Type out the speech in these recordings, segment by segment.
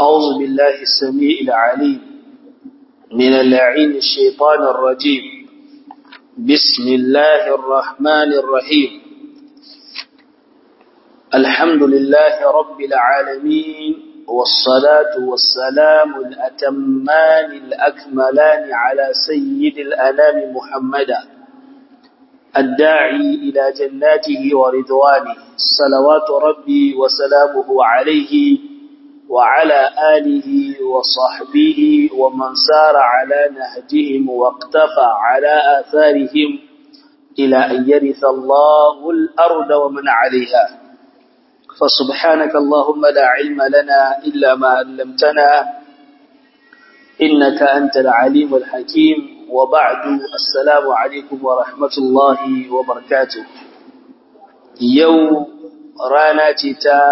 أعوذ بالله السميع العليم من اللعين الشيطان الرجيم بسم الله الرحمن الرحيم الحمد لله رب العالمين والصلاة والسلام الأتمان الأكملان على سيد الأنام محمدا الداعي إلى جناته ورضوانه صلوات ربي وسلامه عليه وعلى آله وصحبه ومن سار على نهجهم واقتفى على آثارهم إلى أن يرث الله الأرض ومن عليها فسبحانك اللهم لا علم لنا إلا ما علمتنا إنك أنت العليم الحكيم وبعد السلام عليكم ورحمة الله وبركاته يوم رانا تا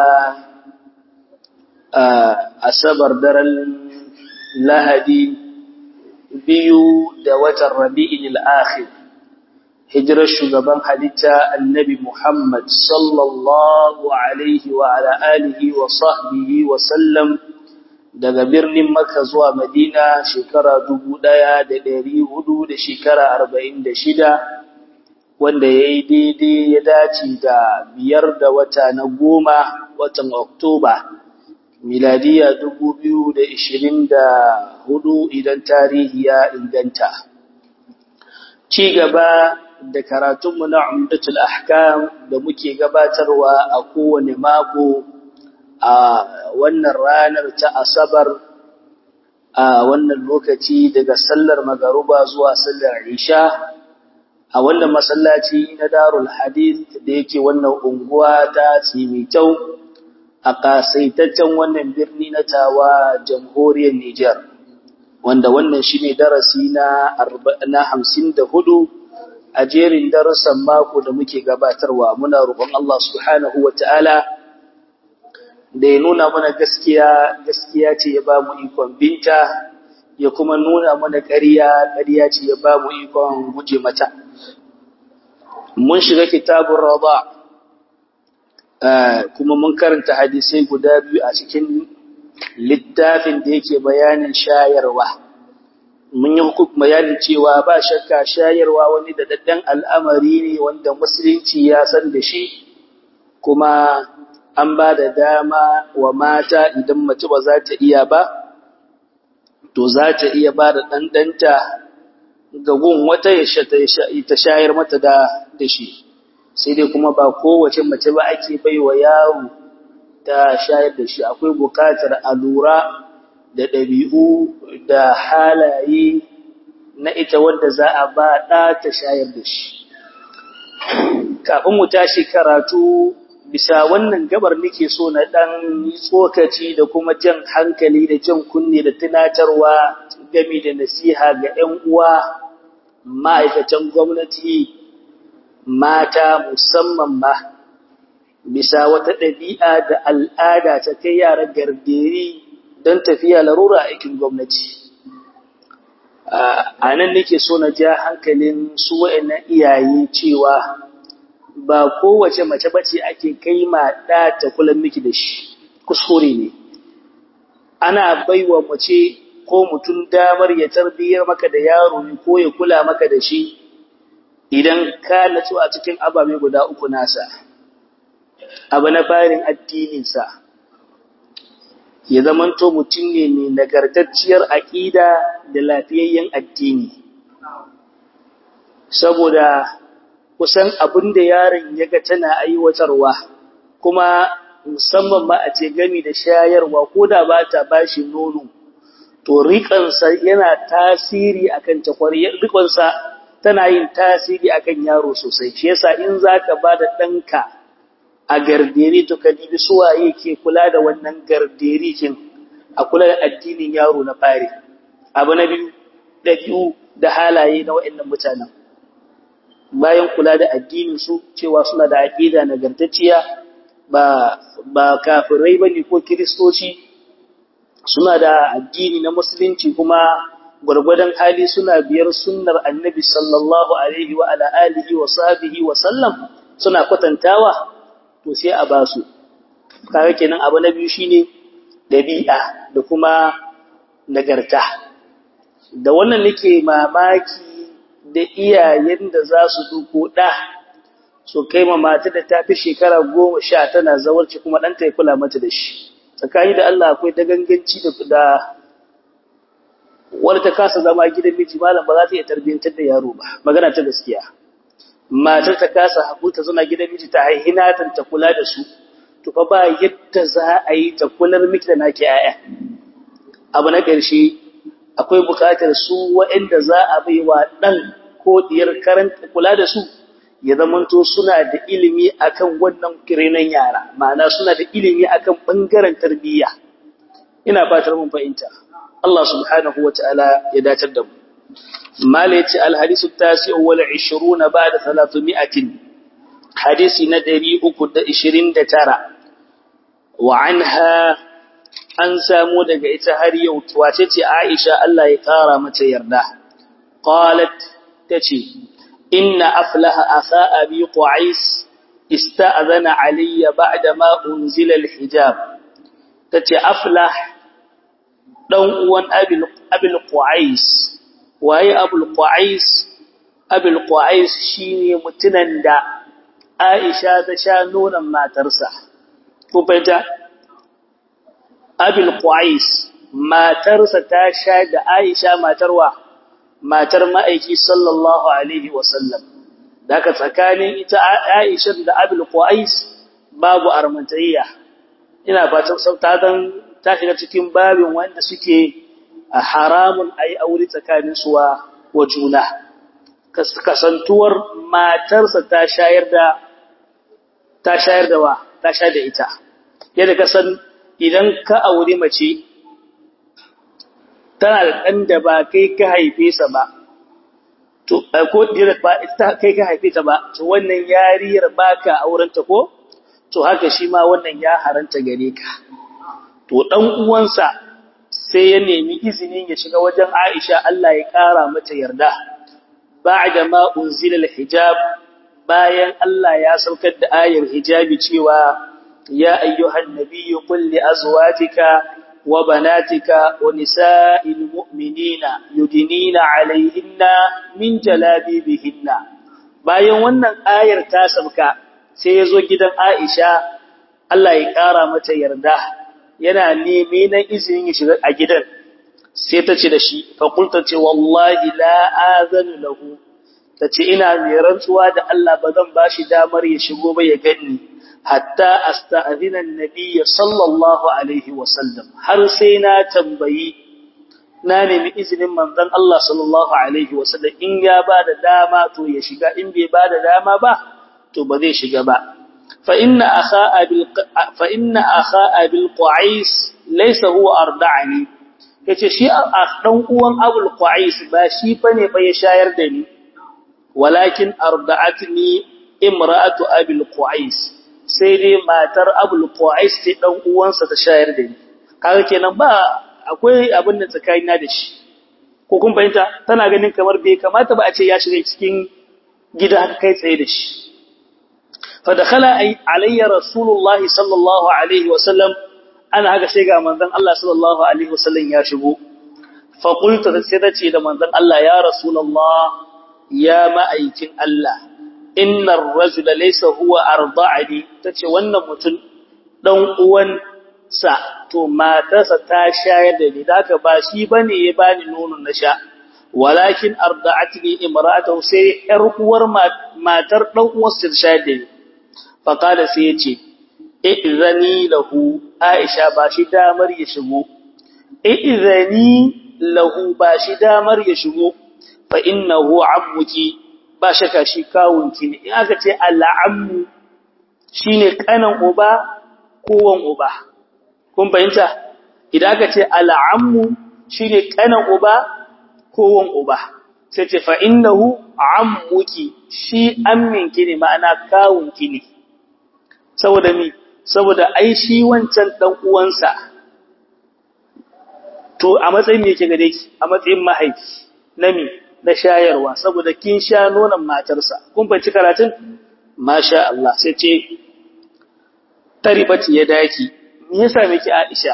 asabar daren lahadi biyu da watan rabi'in al'akhir hijirar shugaban halitta annabi Muhammad sallallahu alaihi wa ala alihi wa sahbihi wa sallam daga birnin Makka zuwa Madina shekara dubu ɗaya da ɗari hudu da shekara arba'in da shida wanda ya yi daidai ya dace da biyar da wata na goma watan Oktoba miladiya dubu biyu da ishirin da hudu idan tarihi ya inganta. Ci gaba da karatunmu na Umdatul Ahkam da muke gabatarwa a kowane mako a wannan ranar ta Asabar a wannan lokaci daga sallar magaruba zuwa sallar Isha a wannan masallaci na Darul Hadith da yake wannan unguwa ta Tsimitau a ƙasaitaccen wannan birni na tawa jamhuriyar Nijar, wanda wannan shi ne darasi na hamsin da hudu a jerin darussan mako da muke gabatarwa muna roƙon Allah subhanahu wa ta'ala da ya nuna mana gaskiya, gaskiya ce ya ba mu ikon binta, ya kuma nuna mana ƙarya, ƙarya ce ya ba mu ikon guje mata. Mun shiga kitabun raba. kuma mun karanta hadisai guda biyu a cikin littafin da yake bayanin shayarwa mun yi hukum bayanin cewa ba shakka shayarwa wani da daddan al'amari ne wanda musulunci ya san da shi kuma an ba da dama wa mata idan mace ba za ta iya ba to za ta iya ba da ɗanɗanta ga gun wata ya ta shayar mata da shi sai dai kuma ba kowace mace ba ake baiwa yaro ta shayar da shi akwai bukatar a lura da ɗabi'u da halaye na ita wanda za a ba ɗa ta shayar da shi kafin mu tashi karatu bisa wannan gabar nake so na ɗan tsokaci da kuma jan hankali da jan kunne da tunatarwa game da nasiha ga 'yan uwa ma'aikatan gwamnati mata musamman ma bisa wata ɗabi'a da al'ada ta kai yara garderi don tafiya larura aikin gwamnati. A nan nake so na ja hankalin su wa'annan iyaye cewa ba kowace mace bace ake kai ma ɗa ta kula miki da shi, kuskure ne. Ana baiwa mace ko mutum damar ya tarbiyyar maka da yaro ne ko ya kula maka da shi idan ka natsu a cikin ababe guda uku nasa abu na farin addininsa ya zamanto mutum ne mai nagartacciyar aƙida da lafiyayyen addini saboda kusan abin da yaron ya ga tana aiwatarwa kuma musamman ma a ce gami da shayarwa ko da ba ta bashi nono to riƙansa yana tasiri akan takwariyar riƙonsa tana yin tasiri akan yaro sosai shi yasa in zaka bada danka a garderi to ka dibi suwaye ke kula da wannan garderi kin a kula da addinin yaro na fare abu na biyu dabi'u da halaye na waɗannan mutanen bayan kula da addinin su cewa suna da aqida nagartacciya ba ba kafirai bane ko kristoci suna da addini na musulunci kuma gwargwadon hali suna biyar sunnar annabi sallallahu alaihi wa ala alihi wa sahbihi wa sallam suna kwatantawa to sai a basu kaga kenan abu na biyu shine dabi'a da kuma nagarta da wannan nake mamaki da iyayen da za su duko ɗa su kai ma mata da ta fi shekara goma sha tana zawarci kuma ɗanta ya kula mata da shi tsakani da Allah akwai ta ganganci da wadda ta kasa zama gidan miji malam ba za ta iya tarbiyyantar da yaro ba magana ta gaskiya matar ta kasa haƙu ta zama gidan miji ta haihina ta kula da su to fa ba yadda za a yi ta kular miki da naki 'ya'ya abu na ƙarshe akwai buƙatar su waɗanda za a bai wa ɗan ko ɗiyar karanta kula da su ya zamanto suna da ilimi akan wannan kirenan yara ma'ana suna da ilimi akan ɓangaren tarbiyya ina fatar mun fahimta Allah subhanahu wa ta'ala ya dacar da mu malaci alhadisu tasi wal 20 ba'da 300 hadisi na 329 wa anha an samu daga ita har yau wace ce Aisha Allah ya kara mata yarda qalat tace inna aflaha asa abi qais ista'zana alayya ba'da ma unzila alhijab tace aflah dan uwan abil abil qais waye abul qais abul qais shine mutunan da Aisha ta sha nonon matarsa ko fahimta abil qais matarsa ta sha da Aisha matarwa matar ma'aiki sallallahu alaihi wasallam daga tsakanin ita Aisha da abil qais babu armantayya ina fatan sauta dan ta shiga cikin babin wanda suke haramun ayi aure tsakanin su wa juna kasantuwar matarsa ta shayar da ta shayar da wa ta shayar da ita yadda ka san idan ka aure mace tana da ɗan da ba kai ka haife sa ba to ko dira ba ita kai ka haife ta ba to wannan yariyar baka auren ta ko to haka shi ma wannan ya haranta gare ka to dan uwansa sai ya nemi izinin ya shiga wajen Aisha Allah ya kara mata yarda ba'da ma unzila al-hijab bayan Allah ya saukar da ayar hijabi cewa ya ayyuhan nabiyyu qul li azwajika wa banatika wa nisa'il mu'minina yudinina 'alayhinna min jalabibihinna bayan wannan ayar ta sauka sai ya zo gidan Aisha Allah ya kara mata yarda yana neme na izinin ya shiga a gidan sai ta ce da shi fakulta ce wallahi la azanu lahu ta ce ina mai rantsuwa da Allah ba zan ba shi damar ya shigo ba ya ganni hatta asta'zina annabiyya sallallahu alaihi wasallam har sai na tambayi na nemi izinin manzon Allah sallallahu alaihi wasallam in ya ba da dama to ya shiga in bai ba da dama ba to ba zai shiga ba فإن أخا أبي فإن أخا أبي القعيس ليس هو أرضعني yace shi dan uwan Abul Qais ba shi bane ba ya shayar da ni walakin arda'atni imra'atu Abul Qais sai dai matar Abul Qais ce dan uwansa ta shayar da ni kaga kenan ba akwai abin da tsakanina da shi ko kun fahimta tana ganin kamar bai kamata ba a ce ya shiga cikin gida kai tsaye da shi فدخل علي رسول الله صلى الله عليه وسلم انا haka sai ga manzon Allah sallallahu alaihi wasallam ya shigo fa qultu sai dace da manzon Allah ya rasulullah ya ma'aikin Allah innar rajula laysa huwa arda'ani tace wannan mutum dan uwan sa to matarsa ta shayar da ni daka ba shi bane ya bani nono na sha walakin arda'atni imra'atuhu sai yar uwar matar dan uwarsa ta shayar da ni faƙada sai ya ce, I'izani lahu, Aisha ba shi damar ya shigo, I'izani lahu ba shi damar ya shigo, fa inna hu ammuki ba shaka shi kawunki ne, in aka ce al'ammu shi ne ƙanan uba kowan uba. Kun fahimta? Idan aka ce al'ammu shi ne ƙanan uba kowan uba. Sai ce fa inna hu ammuki shi amminki ne ma'ana kawunki ne. saboda mi saboda ai shi wancan dan uwansa to a matsayin me yake gare ki a matsayin mahaifi na mi na shayarwa saboda kin sha nonon matarsa kun bace karatun masha Allah sai ce taribati ya daki me yasa miki Aisha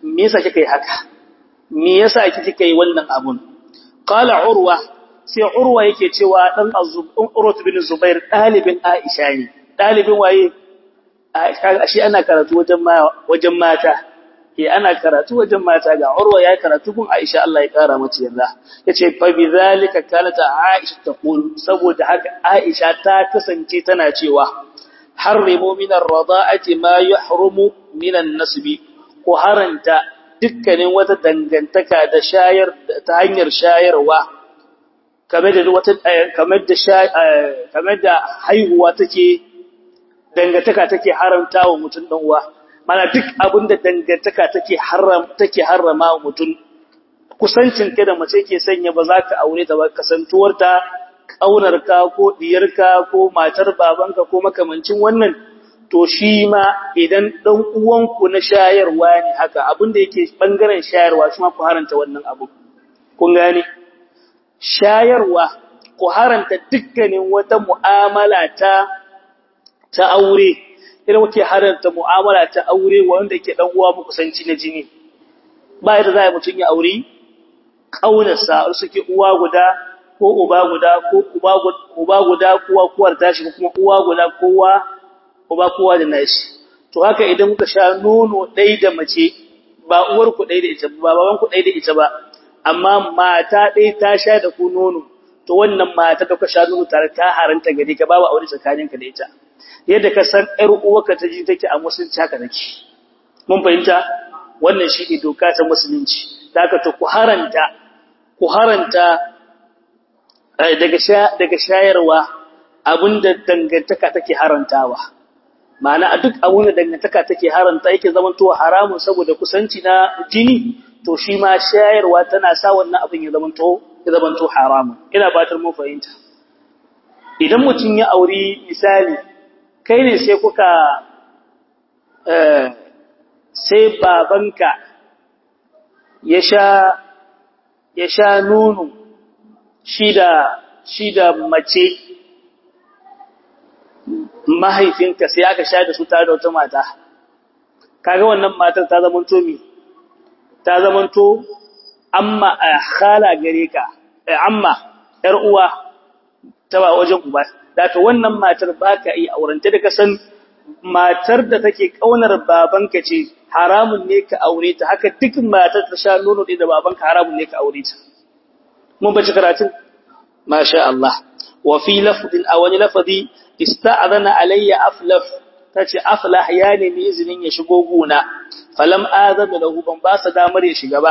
me yasa kika yi haka me yasa kika yi wannan abun qala urwa sai urwa yake cewa dan urwa bin zubair dalibin aisha ne dalibin waye shi ana karatu wajen wajen mata ke ana karatu wajen mata ga urwa ya karatu kun aisha Allah ya kara mata yarda yace fa bi zalika kanat aisha taqul saboda haka aisha ta kasance tana cewa harrimu min ar-rada'ati ma yuhrumu min an-nasbi ko haranta dukkanin wata dangantaka da shayar ta hanyar shayarwa kamar da wata kamar da kamar da haihuwa take dangantaka take haramta wa mutum dan uwa mana duk abin da dangantaka take haram take harrama wa mutum kusancin ka da mace ke sanya ba za ka aure ta ba kasantuwarta ƙaunarka ko diyarka ko matar babanka ko makamancin wannan to shi ma idan ɗan uwanku na shayarwa ne haka abin da yake ɓangaren shayarwa shi ma ku haranta wannan abu kun gane shayarwa ku haranta dukkanin wata mu'amala ta ta aure idan kuke haranta mu'amala ta aure wanda yake dan uwa kusanci na jini ba yadda za a mutum ya aure ƙaunarsa suke uwa guda ko uba guda ko uba guda kowa kuwar tashi ko kuma uwa guda kowa uba kowa da nashi to haka idan kuka sha nono ɗaya da mace ba uwar ku ɗaya da ita ba baban ku ɗaya da ita ba amma mata ɗaya ta sha da ku nono to wannan mata da kuka sha nono tare ta haranta gare ka babu aure tsakaninka da ita yadda ka san ƴar uwarka ta ji take a musulunci haka take mun fahimta wannan shi ne doka ta musulunci da haka to ku haranta ku haranta daga daga shayarwa abinda dangantaka take harantawa ma'ana a duk abin da dangantaka take haranta yake zamanto haramun saboda kusanci na jini to shi ma shayarwa tana sa wannan abin ya zamanto ya zamanto haramun ina batar mun fahimta idan mutum ya auri misali kai ne sai kuka sai babanka ya sha ya sha nono shi da shi da mace mahaifinka sai aka sha da su tare da wata mata kaga wannan matar ta zamanto mi ta zamanto amma khala gare ka amma yar uwa ta ba wajen uba daga wannan matar baka yi aurenta da kasan matar da take kaunar babanka ce haramun ne ka aure ta haka duk matar ta sha nono da babanka haramun ne ka aure ta mun bace karatun masha Allah wa fi lafdin aw wani lafzi ista'adana alayya aflaf tace aflah ya nemi izinin ya shigo guna falam azama lahu ban ba sa damar ya shiga ba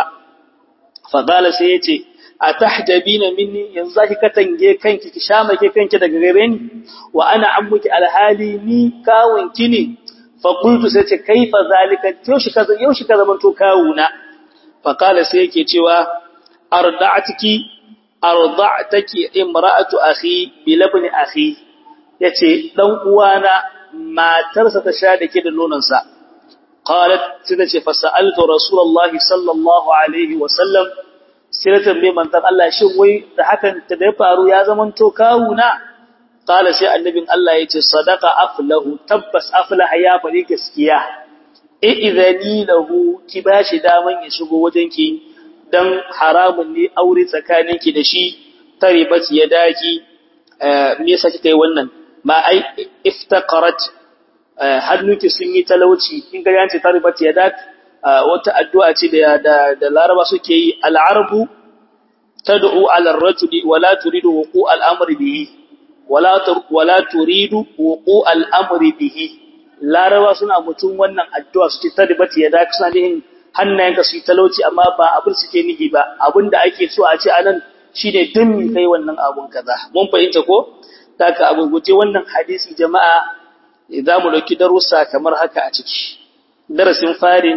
fa qala sai yace atahjabina minni yanzu zaki katange kanki ki shamake kanki daga gare ni wa ana ammuki alhali ni kawunki ne fa qultu sai ce kaifa zalika yoshi kaza yoshi kaza man to kawuna fa qala sai yake cewa arda'atiki arda'taki imra'atu akhi bi labni akhi yace dan uwana matarsa ta sha dake da nononsa qalat sai ce fa sa'altu rasulullahi sallallahu alaihi wa sallam sai na tambaye manzon Allah shin wai da hakan ta da ya faru ya zaman to kawuna qala sai annabin Allah yace sadaqa aflahu tabbas aflaha ya fari gaskiya idani lahu ki bashi daman ya shigo wajenki dan haramun ne aure tsakaninki da shi taribat ya daki me yasa kika yi wannan ba ai iftaqarat hannunki sun yi talauci in ga yanci taribat ya daki wata addu'a ce da da Laraba suke yi al'arbu tad'u 'ala ar-rajuli wa la turidu wuqu' al-amri bihi wala wala turidu wuqu' al-amri bihi Laraba suna mutum wannan addu'a suke tadbati ya daka suna nihin hannayenka su yi talauci amma ba abin suke nihi ba abinda ake so a ce anan shine din mi kai wannan abun kaza mun fahimta ko taka abu guje wannan hadisi jama'a za mu dauki darussa kamar haka a ciki darasin farin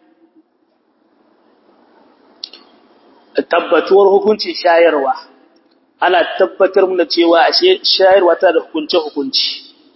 tabbatuwar hukuncin shayarwa ana tabbatar mana cewa ashe shayarwa ta da hukunce hukunci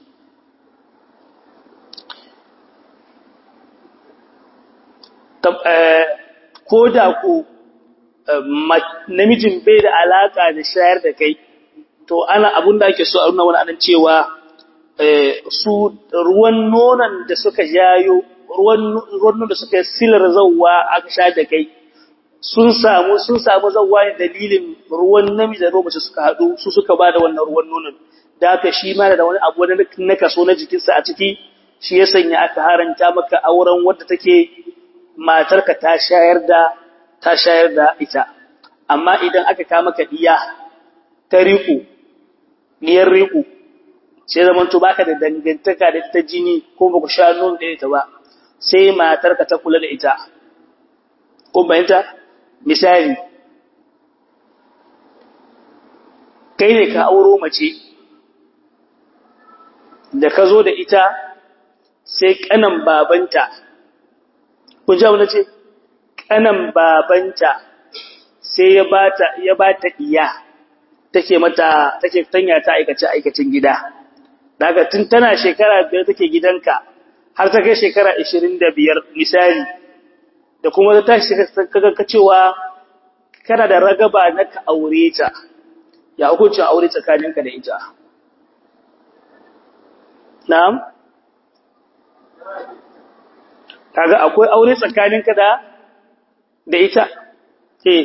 ko da ko namijin bai da alaka da shayar da kai to ana abun da ake so a nuna wani anan cewa su ruwan nonon da suka jayo ruwan ruwan da suka silar zawwa aka sha da kai sun samu sun samu zawwa ne dalilin ruwan namiji da mace suka hadu su suka bada wannan ruwan nonon da haka shi ma da wani abu na kaso na jikinsa a ciki shi ya sanya aka haranta maka auren wadda take matarka ta shayar da ta shayar da ita amma idan aka ka maka diya ta riku diyar riku sai zaman to baka da dangantaka da ta jini ko baka sha nono da ita ba sai matarka ta kula da ita ko bayanta misali kai ne ka auro mace da ka zo da ita sai kanan babanta kun ji wani ce kanan babanta sai ya bata ya bata iya take mata take tanya ta aikace aikacin gida daga tun tana shekara biyar take gidanka har ta kai shekara 25 misali da kuma ta tashi kaga ka cewa kana da ragaba na ka aure ta ya hukuncin aure tsakaninka da ita na'am kaga akwai aure tsakaninka da da ita eh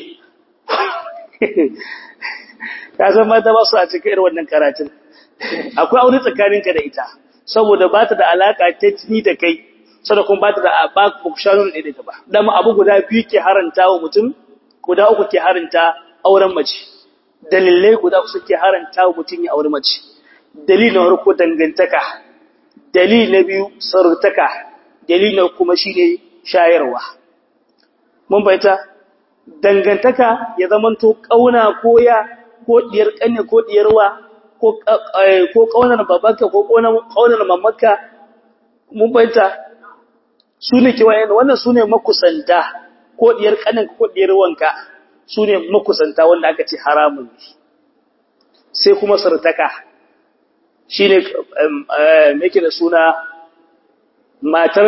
ka san mata ba su a cikin irin wannan karatun akwai aure tsakaninka da ita saboda ba ta da alaka ta jini da kai sada kuma ba ta da ba ku shanu da ita ba dama abu guda biyu ke haranta wa mutum guda uku ke haranta auren mace dalilai guda uku suke haranta wa mutum ya aure mace dalilin farko dangantaka dalili na biyu sarutaka dalili na kuma shine shayarwa mun bayyana dangantaka ya zamanto kauna ko ya ko diyar kanne ko diyarwa ko ko kaunar babanka ko kaunar mamanka mun bayyana sune kiwayen wannan sune makusanta ko diyar kanin ko diyar wanka sune makusanta wanda aka ce haramun ne sai kuma sarutaka shine me yake da suna matar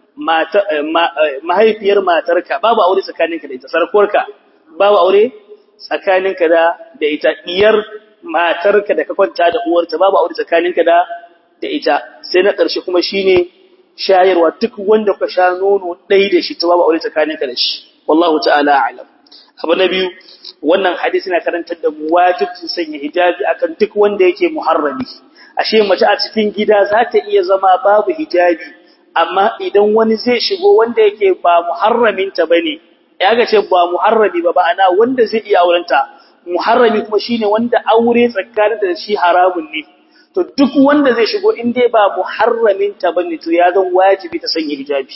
mahaifiyar matarka babu aure tsakaninka da ita sarkuwarka babu aure tsakaninka da da ita diyar matarka da ka kwanta da uwarta babu aure tsakaninka da da ita sai na ƙarshe kuma shine shayarwa duk wanda ka sha nono ɗai da shi ta babu aure tsakaninka da shi wallahu ta'ala a'lam abu na biyu wannan hadisi na karantar da mu wajibcin sanya hijabi akan duk wanda yake muharrami ashe mace a cikin gida za ta iya zama babu hijabi amma idan wani zai shigo wanda yake ba muharraminta bane ya ga ce ba muharrami ba ba'ana wanda zai iya aurenta muharrami kuma shine wanda aure tsakanin da shi haramun ne to duk wanda zai shigo in dai ba muharraminta bane to ya zan wajibi ta sanya hijabi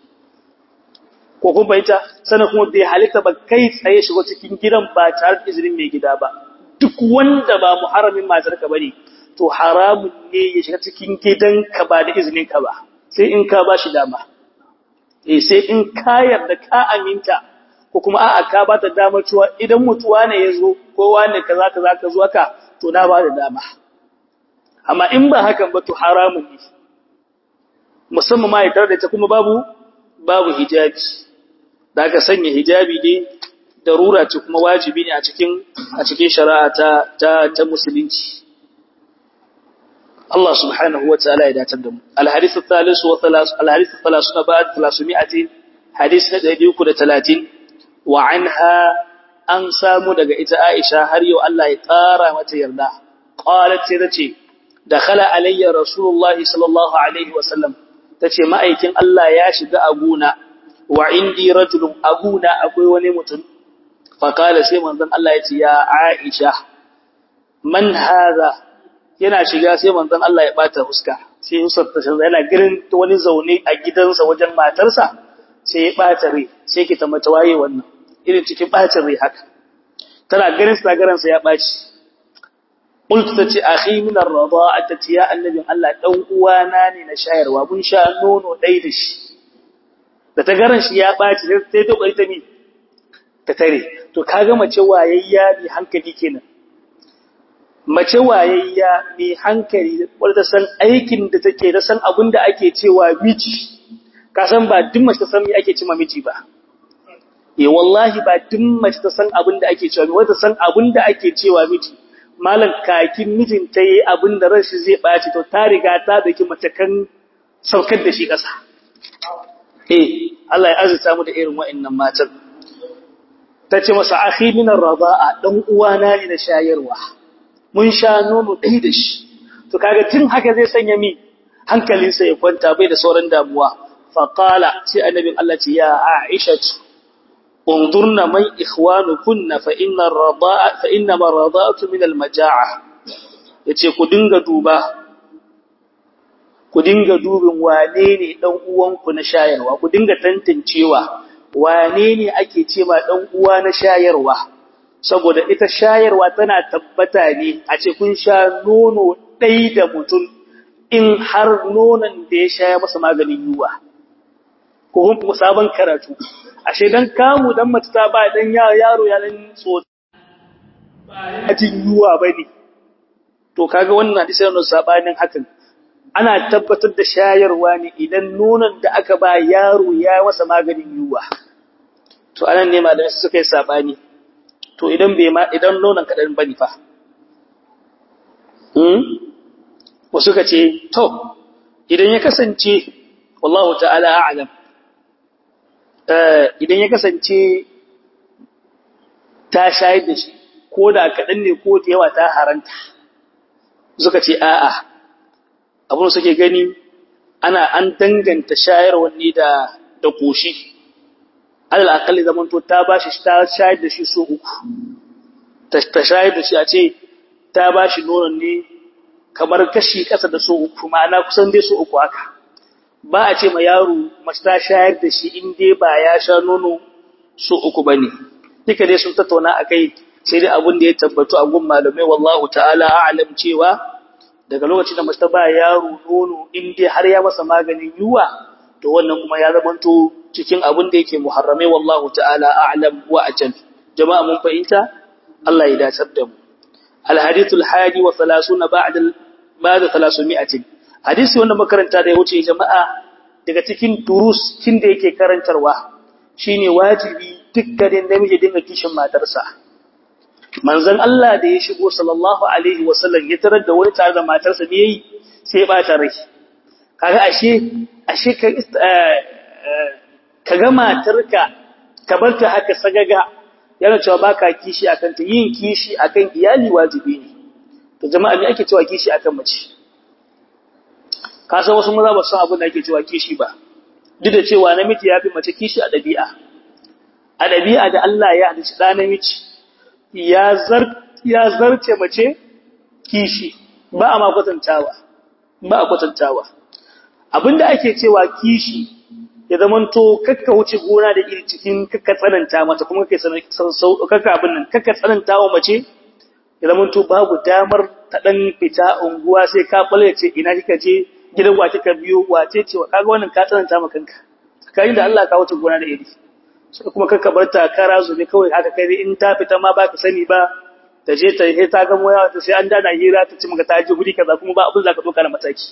ko kun bayyana sanan kuma bai halitta ba kai tsaye shigo cikin gidan ba tare da izinin mai gida ba duk wanda ba muharramin matarka bane to haramun ne ya shiga cikin gidanka ba da izinin ka ba sai in ka bashi dama eh sai in ka yarda ka aminta ko kuma a'a ka bata damar cewa idan mutuwa ne yazo ko wani kaza kaza ka zo haka to na ba da dama amma in ba hakan ba to haramun ne musamman ma ya da ta kuma babu babu hijabi da ka sanya hijabi ne darura ce kuma wajibi ne a cikin a cikin shari'a ta ta, ta musulunci الله سبحانه وتعالى إذا تدم الحديث الثالث وثلاث الحديث الثلاثون بعد ثلاثمائة حديث ندعي كل ثلاثين وعنها أن سامو دقى إتا عائشة هريو الله يقارى وتيرنا قالت ترتي دخل علي رسول الله صلى الله عليه وسلم تتي ما أيكن الله ياشد أبونا وعندي رجل أبونا أبوي ونمتن فقال سيما الله يتي يا عائشة من هذا yana shiga sai manzon Allah ya bata fuska sai Yusuf ta canza yana girin wani zaune a gidansa wajen matarsa sai ya bata rai sai ki ta mata waye wannan irin cikin bacin rai haka tana ganin sa garan sa ya baci qultu tace akhi min ar-rada'ati ya annabi Allah dan uwana ne na shayarwa mun sha nono dai da shi da ta garan shi ya baci sai ta kokari ta mi ta tare to kaga mace wayayya bi hankali kenan mace wayayya mai hankali wadda san aikin da take da san abin da ake cewa miji ka san ba duk mace ta san me ake cewa miji ba eh wallahi ba duk mace ta san abin da ake cewa wadda san abin da ake cewa miji malam kakin mijin ta yi abin da ranshi zai baci to ta riga ta daki mace kan saukar da shi kasa eh Allah ya azurta mu da irin wa'annan matan tace masa akhi min ar-radaa dan uwana ne na shayarwa mun sha nono dai da shi to kaga tun haka zai sanya mi hankalinsa ya kwanta bai da sauran damuwa fa qala sai annabin Allah ce ya Aisha انظرنا من إخوانكن فإن الرضاء فإنما الرضاءة من المجاعة yace ku dinga duba ku dinga dubin wane ne dan uwanku na shayarwa ku dinga tantancewa wane ne ake cewa dan uwa na shayarwa saboda ita shayarwa tana tabbata ne a ce kun sha nono dai da mutum in har nonon da ya sha masa maganin yuwa ko kun sabon karatu ashe dan kamu dan mace ta ba dan yaro ya dan tsotsa ba jin yuwa bane to kaga wannan hadisi yana sabanin hakan ana tabbatar da shayarwa ne idan nonon da aka ba yaro ya masa maganin yuwa to anan ne malamai suka yi sabani to idan bai ma idan nonon kadan bane fa hmm wasu ka ce to idan ya kasance wallahu ta'ala a'lam idan ya kasance ta shayar da shi ko da kaɗan ne ko da yawa ta haranta suka ce a'a abin suke gani ana an danganta shayarwar ne da da koshi alal akalli zaman to ta bashi ta shayar da shi so uku ta shayar da shi a ce ta bashi nonon ne kamar kashi ƙasa da so uku ma'ana kusan dai so uku haka ba a ce ma yaro mace ta shayar da shi in dai ba ya sha nono so uku ba ne duka dai sun tattauna a kai sai dai abin da ya tabbatu a gun malamai wallahu ta'ala a'lam cewa daga lokacin da mace ta ba yaro nono in dai har ya masa maganin yuwa to wannan kuma ya zamanto cikin abin da yake muharramai wallahu ta'ala a'lam wa ajal jama'a mun fahimta Allah ya dacar da mu al-hadithul hadi wa 30 ba'da ba'da 300 hadisi wanda makaranta da ya wuce jama'a daga cikin durus kin da yake karantarwa shine wajibi dukkanin namiji dinga kishin matarsa manzon Allah da ya shigo sallallahu alaihi wasallam ya tarar da wani tare da matarsa ne yayi sai ya bata rai kaga ashe ashe ka kaga matarka ka barta haka sagaga yana cewa baka kishi akan ta yin kishi akan iyali wajibi ne to jama'a me ake cewa kishi akan mace ka san wasu maza ba san abin da ake cewa kishi ba duk da cewa namiji ya fi mace kishi a ɗabi'a a ɗabi'a da Allah ya halicci ɗa namiji ya zar ya zarce mace kishi ba a ma kwatantawa ba a kwatantawa abinda ake cewa kishi ya zamanto kakka wuce gona da iri cikin kakka tsananta mata kuma kai kakka abin nan kakka tsananta wa mace ya zamanto babu damar ta dan fita unguwa sai ka balle ce ina kika je gidan wa kika biyo wace ce kaga wannan ka tsananta maka kanka kai da Allah ka wuce gona da iri sai kuma kakka bar ta kara zube kawai haka kai in ta fita ma baka sani ba ta je ta yi ta ga moya ta sai an dana hira ta ci maka ta je guri kaza kuma ba abin za ka doka na mataki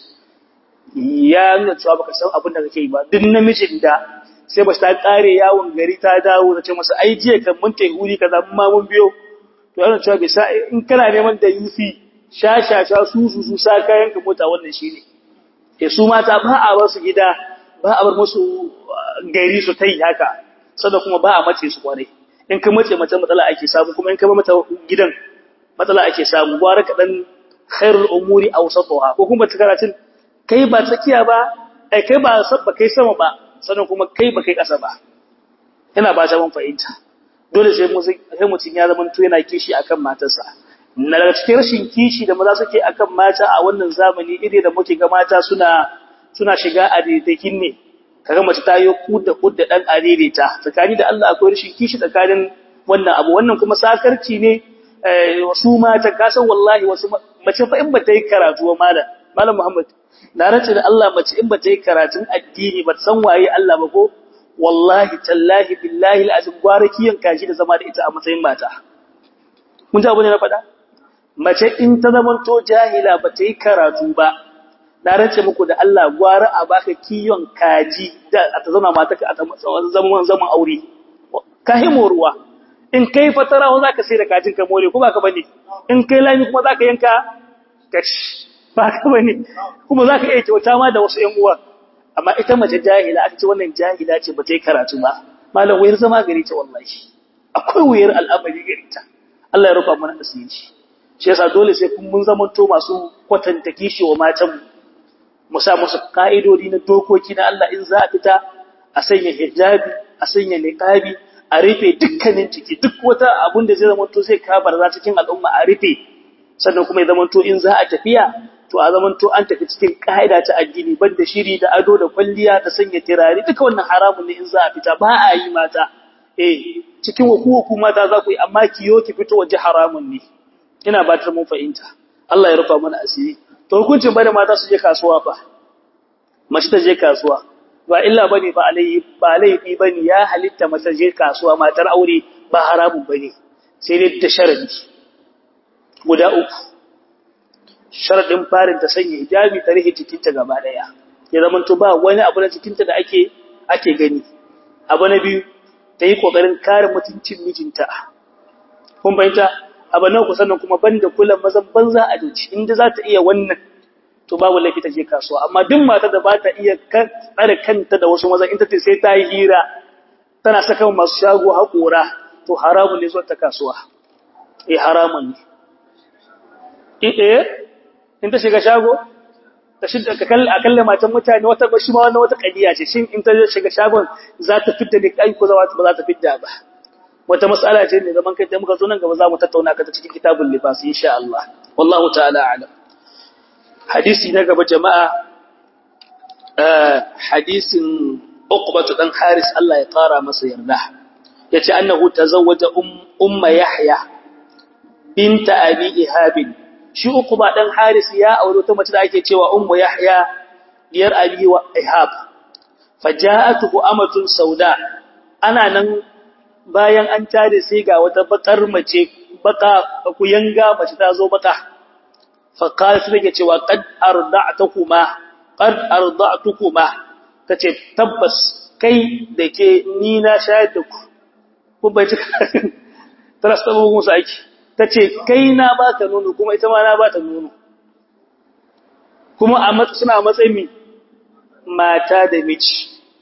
ya nuna cewa baka san abin da kake yi ba duk namijin da sai ba ta kare yawon gari ta dawo ta ce masa ai jiya kan mun tai guri kaza mun ma mun biyo to yana cewa bai sa in kana neman da yufi sha sha sha su su su sa kayan ka mota wannan shine eh su mata ba a bar su gida ba a bar musu gari su tai haka sannan kuma ba a mace su kwarai in ka mace mace matsala ake samu kuma in ka ba mata gidan matsala ake samu gwara kaɗan khairul umuri awsatuha ko kuma ta karatun kai ba tsakiya ba ai kai ba sabba kai sama ba sannan kuma kai ba kai ƙasa ba ina ba ta ban fahimta dole sai mu sai mutun ya zama to yana kishi akan matarsa na daga cikin rashin kishi da maza suke akan mata a wannan zamani ire da muke ga mata suna suna shiga a daidakin ne kaga mace ta yi kudda kudda dan aririta tsakani da Allah akwai rashin kishi tsakanin wannan abu wannan kuma sakarci ne wasu mata kasan wallahi wasu mace fa in ba ta yi karatu wa malam malam Muhammad na race da Allah mace in ba ta yi karatun addini ba san waye Allah ba ko wallahi tallahi billahi alazim gwarakiyan kashi da zama da ita a matsayin mata mun ji abu ne na faɗa mace in ta zamanto jahila ba ta yi karatu ba na rance muku da Allah gwara a baka kiyon kaji da ta zama mata ka a zaman zaman aure ka himo ruwa in kai fatara za ka sai da kajin ka more ko ba ka bane in kai lami kuma za ka yanka kash ba ka bane kuma za ka iya kyauta ma da wasu ƴan uwa amma ita mace jahila aka ce wannan jahila ce ba ta yi karatu ba malam wayar zama gari ta wallahi akwai wayar al'amari gari ta Allah ya rufa mana asiri shi yasa dole sai kun mun zamanto masu kwatanta kishi wa matan mu mu sa musu ka'idodi na dokoki na Allah in za a fita a sanya hijabi a sanya niqabi a rufe dukkanin ciki duk wata abun da zai zamanto sai kabar za cikin al'umma a rufe sannan kuma ya zamanto in za a tafiya to a zamanto an tafi cikin ka'ida ta addini banda shiri da ado da kwalliya da sanya tirare duka wannan haramun ne in za a fita ba a yi mata eh cikin hukuku mata za ku yi amma kiyo ki fito waje haramun ne ina ba ta mun fahimta Allah ya rufa mana asiri to hukuncin bada mata su je kasuwa fa mace ta je kasuwa ba illa bane ba alai ba laifi bane ya halitta mace je kasuwa matar aure ba haramun bane sai dai da sharadi guda uku sharadin farin ta sanya hijabi ta rihe cikinta gaba daya ya zama to ba wani abu na cikinta da ake ake gani abu na biyu ta yi kokarin kare mutuncin mijinta kun bayyana abu na ku sannan kuma banda kullum mazan banza a dace inda za ta iya wannan to babu laifi ta je kasuwa amma duk mata da ba ta iya tsare kanta da wasu mazan in ta ce sai ta yi hira tana saka masu shago haƙora to haramun ne zuwa ta kasuwa eh haramun ne eh in ta shiga shago ta shidda ka kalle akalle matan mutane wata bashi ma wannan wata kadiya ce shin in ta shiga shagon za ta fitta da kai ko ba za ta fitta ba wata mas'ala ce ne zaman kai da muka zo nan gaba za mu tattauna ka ta cikin kitabul libas insha Allah wallahu ta'ala a'lam hadisi na gaba jama'a hadisin Uqbah dan Haris Allah ya kara masa yarda yace annahu tazawwaja umma Yahya binta Abi Ihab shi Uqbah dan Haris ya aure ta mace da ake cewa ummu Yahya diyar Abi Ihab faja'atuhu amatun sauda ana nan bayan an tare sai ga wata bakar mace baka kuyanga mace ta zo baka fa qala sai take cewa qad arda'tukuma qad arda'tukuma tace tabbas kai dake ni na shayar da ku kun bai cika tara sabu musu aiki tace kai na baka nono kuma ita ma na bata nono kuma a suna matsayin mata da miji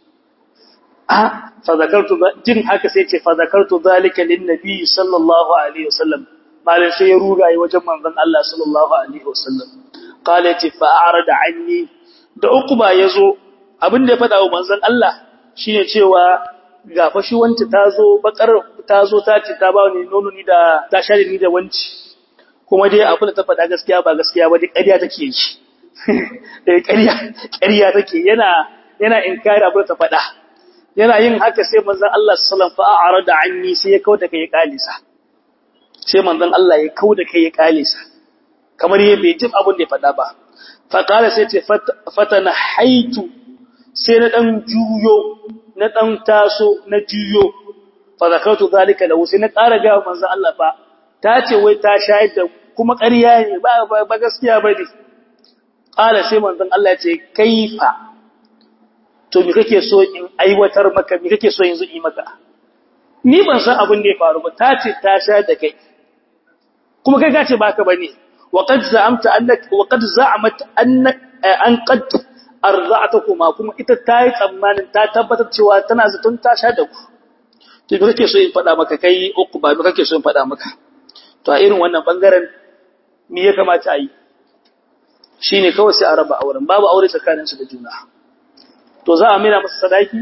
fadakartu jin haka sai ce fadakartu zalika lin nabi sallallahu alaihi wasallam malai sai ya ruga yi wajen manzon Allah sallallahu alaihi wasallam qala ti fa a'rada anni da uquba yazo abin da ya fada wa manzon Allah shine cewa ga fashi wanta tazo bakar tazo ta ce ta ba ni nono ni da ta share ni da wanci kuma dai abin da ta fada gaskiya ba gaskiya ba dai ƙarya take yi eh ƙarya ƙarya take yana yana inkari abin da ta fada yana yin haka sai manzon Allah sallallahu alaihi wasallam fa'arada anni sai ya kauda kai ya kalisa sai manzon Allah ya kauda kai ya kalisa kamar yayin bai jin abin da ya faɗa ba fa qala sai ce fatana haitu sai na dan juyo na dan taso na juyo fa zakatu zalika lahu sai na ƙara ga manzon Allah fa ta ce wai ta shayar da kuma ƙarya ne ba ba gaskiya bane qala sai manzon Allah ya ce kaifa to me kake so in aiwatar maka me kake so yanzu yi maka ni ban san abin da ya faru ba ta ce ta sha da kai kuma kai ka ce baka bane wa qad za'amta annaka wa qad za'amat annaka an qad arza'atukuma kuma ita ta yi tsammanin ta tabbatar cewa tana zaton ta sha da ku to me kake so in faɗa maka kai uku ba me kake so in faɗa maka to a irin wannan bangaren me ya kamata a yi shine kawai sai a raba auren babu aure tsakaninsu da juna to za a mira masa sadaki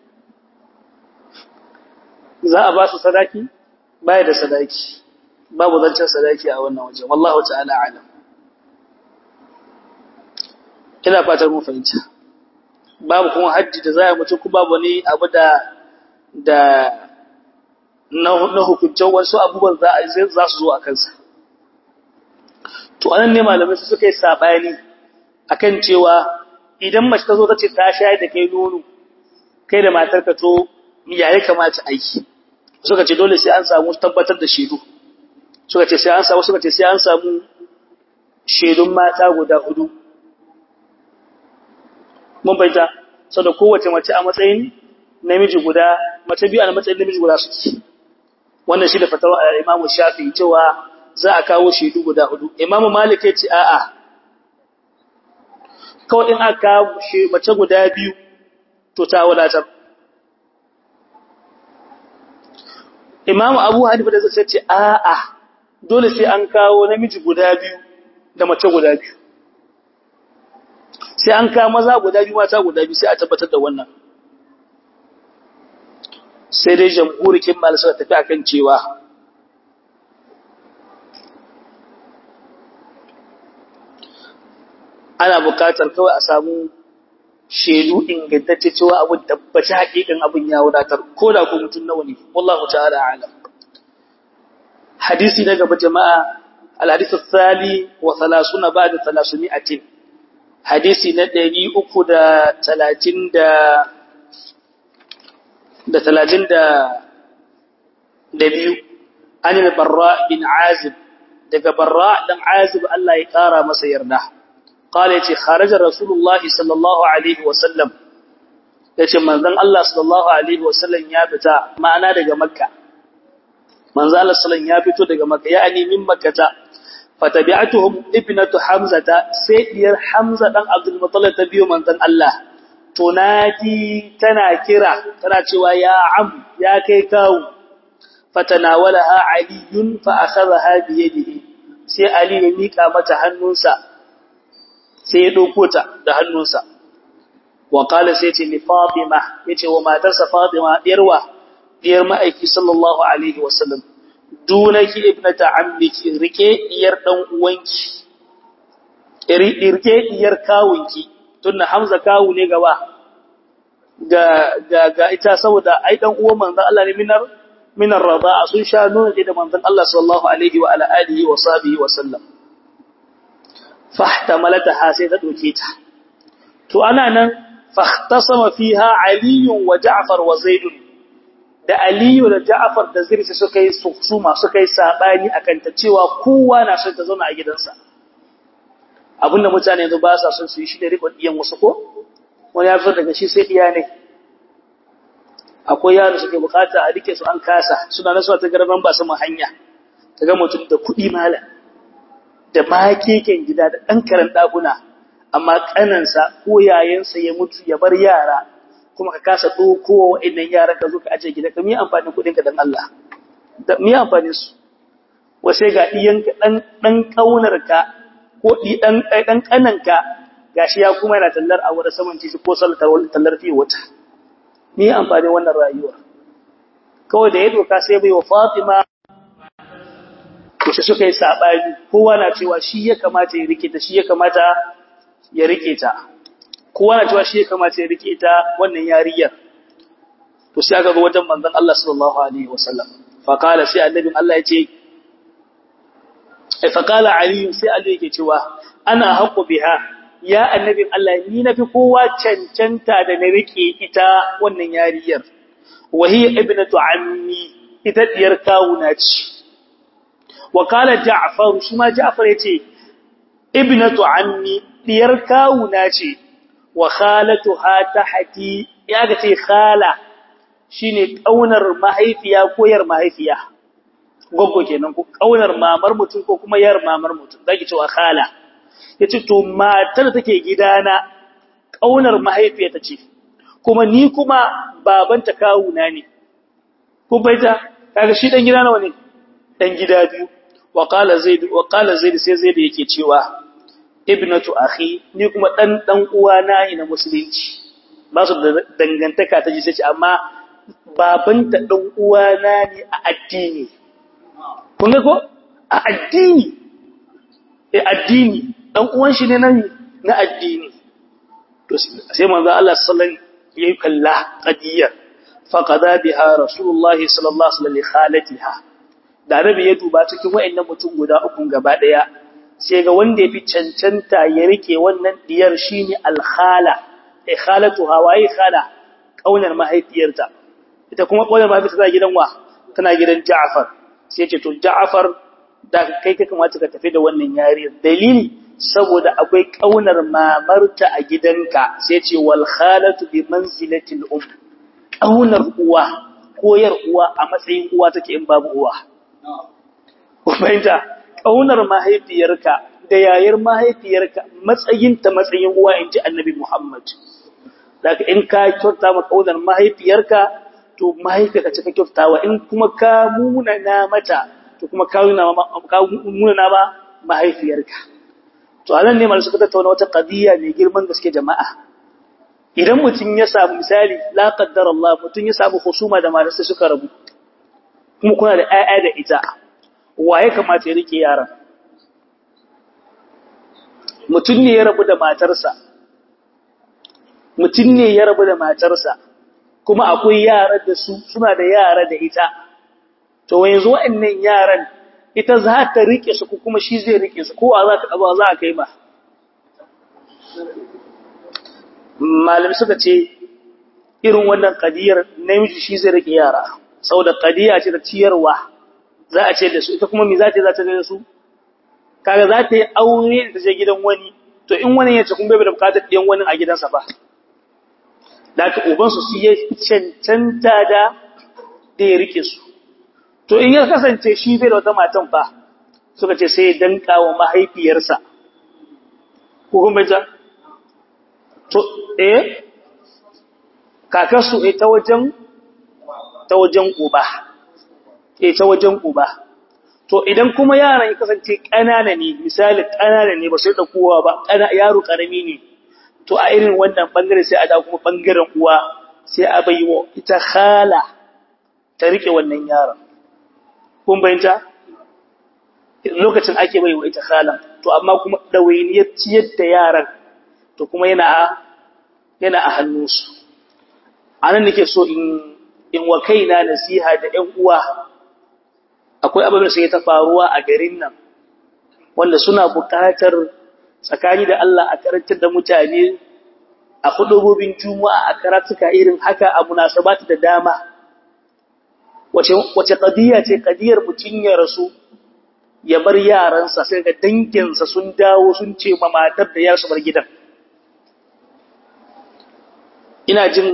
za a ba su sadaki baya da sadaki babu zancen sadaki a wannan waje wallahu ta'ala alam ina fatar mun fahimta babu kuma haji da za a mutu ku babu ne abu da da na hukuncin wasu abubuwan za a za su zo a kansa to anan ne malamai su suka yi sabani akan cewa idan mace ta zo ta ce ta shayar da kai nono kai da matarka to ya ya kamata aiki suka ce dole sai an samu tabbatar da shaidu suka ce sai an samu suka ce sai an samu shaidun mata guda hudu mun bayyana saboda kowace mace a matsayin namiji guda mace biyu a matsayin namiji guda suke wannan shi da fatawa Imam Shafi'i cewa za a kawo shaidu guda hudu Imam Malik ya ce a'a kawai in aka mace guda biyu to ta wadatar Imam Abu Hanifa da zai ce a'a dole sai an kawo namiji guda biyu da mace guda biyu sai an kawo maza guda biyu mata guda biyu sai a tabbatar da wannan sai dai jamhurikin mal suka tafi akan cewa ana bukatar kawai a samu shaidu ingantacce cewa abin tabbaci hakikin abin ya wadatar ko da ko mutum nawa ne wallahu ta'ala alam hadisi na gaba jama'a al-hadith ath-thali wa 30 ba'da 300 hadisi na 330 da da 30 da da biyu an al-barra bin azib daga barra dan azib Allah ya kara masa yarda قال يتي خرج رسول الله صلى الله عليه وسلم yace manzon Allah sallallahu alaihi wasallam ya fita ma'ana daga makka manzon Allah sallallahu ya fito daga makka yani min makkata fatabi'atuhum ibnatu hamzata sai diyar hamza dan abdul muttalib ta biyo manzon Allah tunadi tana kira tana cewa ya am ya kai kawu fatanawalaha aliyun fa akhadha bi yadihi sai ali ya mika mata hannunsa sai ya ɗauko ta da hannunsa wa qala sai ce li fatima yace wa matarsa fatima diyarwa diyar ma'aiki sallallahu alaihi wasallam dunaki ibnata ammiki rike diyar dan uwanki rike diyar kawunki tunda hamza kawu ne gaba ga ga ga ita saboda ai dan uwan manzon Allah ne minar minar rada'a sun sha nuna da manzon Allah sallallahu alaihi wa ala alihi wa sahbihi wa sallam fahtamalataha sai ta doke ta to ana nan fahtasama fiha ali wa ja'far wa zaid da ali da ja'far da zaid suka yi suma suka yi sabani akan ta cewa kowa na son ta zauna a gidansa abinda mutane yanzu ba sa son su yi shi da rikon diyan wasu ko wani ya fito daga shi sai diya ne akwai yaro suke bukata a rike su an kasa suna nasuwa ta garban ba su hanya ta ga mutum da kuɗi malam da makeken gida da ɗan karen ɗakuna, amma ƙanansa ko yayansa ya mutu ya bar yara, kuma ka kasa ɗauko wa'innan yara ka zo ka ajiye gida, ka miya amfanin kuɗinka don Allah, da miya amfanin su. Wasai ga ɗiyanka ɗan ƙaunarka ko ɗan ƙananka ga shi ya kuma yana tallar a wani saman titi ko tallar fiye wata. Miya amfanin wannan rayuwa. Kawai da ya doka sai bai wa Fatima to suka yi saɓani kowa na cewa shi ya kamata ya rike ta shi ya kamata ya rike ta kowa na cewa shi ya kamata ya rike ta wannan yariyar to sai aka ga wajen manzon Allah sallallahu alaihi wasallam fa qala sai annabin Allah ya ce fa qala ali sai ali yake cewa ana haqu biha ya annabin Allah ni nafi kowa cancanta da na rike ita wannan yariyar wa hiya ibnatu ammi ita diyar kawuna ce وقال جعفر شما جعفر yace ibnatu ammi diyar kawuna ce wa khalatuha tahti ya ga ce khala shine kaunar mahaifiya ko yar mahaifiya goggo kenan ko kaunar mamar mutum ko kuma yar mamar mutum zaki ce wa khala yace to matar take gidana kaunar mahaifiya ta ce kuma ni kuma babanta kawuna ne kun baita kaga shi dan gida nawa ne dan gida biyu وقال زيد وقال زيد sai zaid yake cewa ibnatu akhi ni kuma dan dan uwana ne na musulunci ba su da dangantaka ta ji sai amma babanta dan uwana ne a addini kun ga ko a addini eh addini dan uwan shi ne nan na addini to sai manzo Allah sallallahu alaihi wasallam yayi kalla qadiyya faqada biha rasulullahi sallallahu alaihi wasallam li khalatiha da rabi ya duba cikin wayannan mutum guda uku gaba daya sai ga wanda yafi cancanta ya rike wannan diyar shine al-khala ai khalatu hawaye khala kaunar mahaifiyarta ita kuma kaunar mahaifiyarta tana gidan wa tana gidan Ja'far sai ce to Ja'far da kai ka kamata ka tafi da wannan yariyar dalili saboda akwai kaunar mamarta a gidanka sai ce wal khalatu bi manzilatil um kaunar uwa koyar uwa a matsayin uwa take in babu uwa Ubaita, ƙaunar mahaifiyarka da yayar mahaifiyarka matsayinta matsayin uwa in ji annabi Muhammad. Daga in ka kyauta ma ƙaunar mahaifiyarka, to mahaifiyarka ce ka kyautawa in kuma ka munana mata, to kuma ka munana ma mahaifiyarka. To a nan ne malu suka tattauna wata ƙadiyya mai girman gaske jama'a. Idan mutum ya samu misali, la qaddar Allah, mutum ya samu husuma da matarsa suka rabu, kuma kuna da ‘ya'ya da ita, wa ya kamata ya rike yaran? mutum ne ya rabu da matarsa mutum ne ya rabu da matarsa kuma akwai yara da su suna da yara da ita to yanzu waɗannan yaran ita za ta rike su kuma shi zai rike su ko a za ka ɗaba za a kai ba malami suka ce irin wannan kadiyar namiji shi zai rike yara saboda kadiya ce da ciyarwa za a ce da su ita kuma me za ta za ta da su kaga za ta yi aure da ta je gidan wani to in wani ya ce kun bai da bukatar ɗiyan wani a gidansa ba da aka ubansu su ya cancanta da da ya rike su to in ya kasance shi bai da wata matan ba suka ce sai ya danka wa mahaifiyarsa ko kuma ja to eh kakarsu eh ta wajen ta wajen uba eh ta wajen uba to idan kuma yaran ya kasance ƙanana ne misali ƙanana ne ba sai da kowa ba yaro ƙarami ne to a irin wannan bangare sai a da kuma bangaren uwa sai a bai wa ita khala ta rike wannan yaron kun bayyanta lokacin ake bai wa ita khala to amma kuma dawainiyar ciyar da yaran to kuma yana a yana a hannunsu anan nake so in in wa kaina nasiha da ƴan uwa akwai abubuwan sai ta faruwa a garin nan wanda suna buƙatar tsakani da Allah a karantar da mutane a hudubobin juma'a a karatuka irin haka a munasabata da dama wace wace qadiya ce qadiyar mutun ya rasu ya bar yaransa sai ga danginsa sun dawo sun ce ma matar da yarsu bar gidan ina jin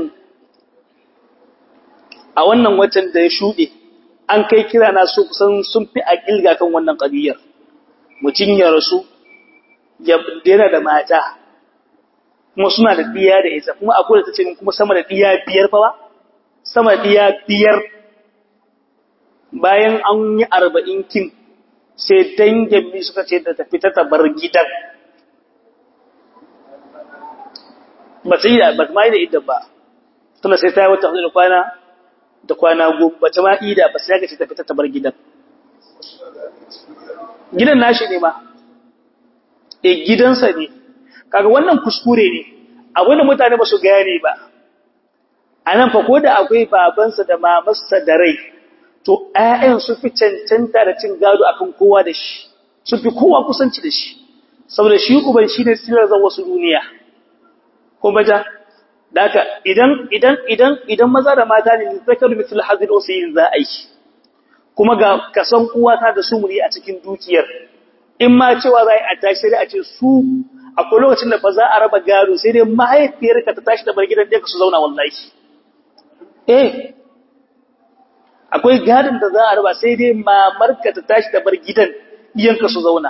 a wannan watan da ya shuɗe an kai kira na su kusan sun fi a ƙilga kan wannan ƙabiyar mutum ya rasu yana da mata kuma suna da ɗiya da isa kuma akwai da ta ce kuma sama da ɗiya biyar fa ba sama da ɗiya biyar bayan an yi arba'in kin sai dangin mi suka ce da tafi ta tabar gidan ba ta yi da ba ma yi da ita ba tana sai ta yi wata da kwana da kwana goma ba ta ma ida ba sai ka ce tafi ta tabar gidan gidan nashi ne ma e gidansa ne kaga wannan kuskure ne abin da mutane ba su gane ba a nan fa ko da akwai babansa da mamarsa da rai to ƴaƴan su fi cancanta da cin gado akan kowa da shi su fi kowa kusanci da shi saboda shi uban shi ne silar zan wasu duniya ko baja daka idan idan idan idan maza da mata ne zakaru misal hazil usayin za a yi kuma ga kasan uwa ta da sumuri a cikin dukiyar in ma cewa za a tashi sai a ce su akwai lokacin da ba za a raba gado sai dai mahaifiyarka ta tashi da bar gidan da su zauna wallahi eh akwai gadon da za a raba sai dai mamarka ta tashi da bar gidan iyanka su zauna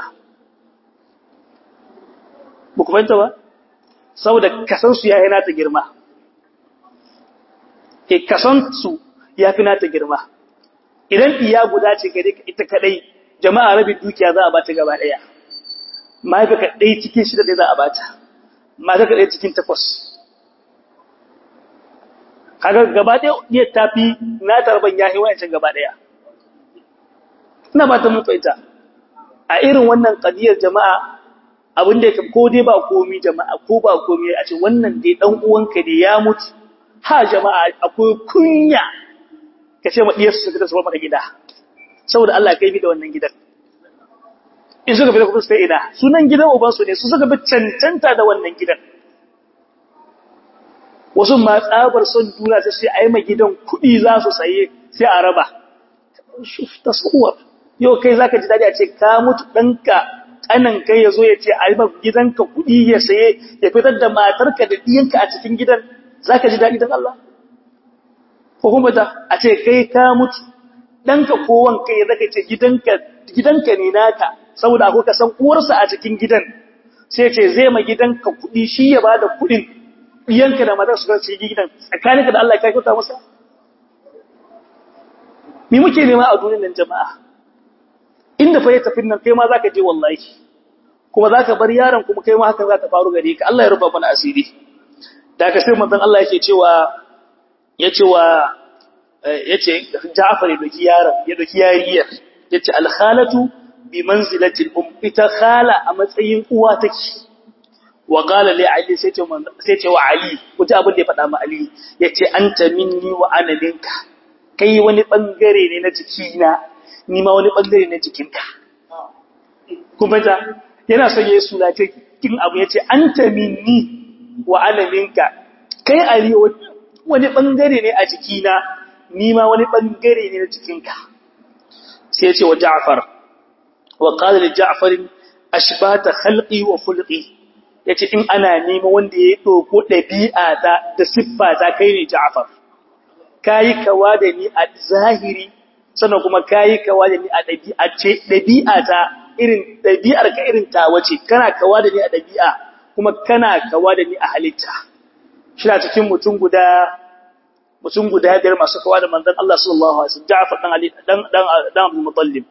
ba ku fahimta ba saboda kasansu ya yi nata girma e kasansu ya fi nata girma idan iya guda ce gare ka ita kadai jama'a rabin dukiya za a bata gaba daya mahaifa ka ɗaya cikin shida ɗaya za a bata mata ka ɗaya cikin takwas kaga gaba ɗaya iya tafi na tarban ya hewa yancan gaba ɗaya ina ba ta mun fahimta a irin wannan ƙadiyar jama'a abin da ko dai ba komi jama'a ko ba komi a ce wannan dai dan uwanka ne ya mutu ha jama'a akwai kunya ka ce ma diyar su fita su bar gida saboda Allah kai bi da wannan gidan in suka fita kuma sai ina sunan gidan uban su ne su suka bi cancanta da wannan gidan wasu ma tsabar son duniya sai sai ai ma gidan kuɗi za su saye sai a raba tasawwur yau kai zaka ji dadi a ce ka mutu danka kanan kai ya zo ya ce a yi gidanka kuɗi ya saye ya fitar da matarka da ɗiyanka a cikin gidan za ka ji daɗi don Allah? Ko kuma ta a ce kai ka mutu, ɗanka ko wanka ya zaka ce gidanka ne naka saboda akwai kasan uwarsa a cikin gidan sai ce zai ma gidanka kuɗi shi ya bada kuɗin ɗiyanka da matar su ga cikin gidan tsakaninka da Allah ka kyauta masa me muke nema a duniyar nan jama'a inda fa ya tafi nan kai ma zaka je wallahi kuma zaka bar yaron kuma kai ma hakan za ta faru gare ka Allah ya rufa mana asiri da ka sai manzon Allah yake cewa yace wa yace Ja'far ya doki yaron ya doki yariyar yace al-khalatu bi manzilati al-um ita khala a matsayin uwa take wa qala li ali sai ce sai ce wa ali kuji abin da ya faɗa ma ali yace anta minni wa ana minka kai wani bangare ne na jikina ni ma wani bangare na jikinka kuma ta yana son yayi suna ta kin abu yace anta minni wa ana minka kai ali wani bangare ne a jikina ni ma wani bangare ne na jikinka sai yace wa Ja'far wa qala li Ja'far ashbata khalqi wa khulqi yace in ana nema wanda ya doko dabi'a ta da siffa ta kai ne Ja'far kai kawa da ni a zahiri sannan kuma kayi kawa da ni a ɗabi'a ce ɗabi'a ta irin ɗabi'ar ka irin ta wace kana kawa da ni a ɗabi'a kuma kana kawa da ni a halitta shi na cikin mutum guda mutum guda biyar masu kawa da manzon Allah sallallahu alaihi wasallam Ja'far dan Ali dan dan dan Abdul Muttalib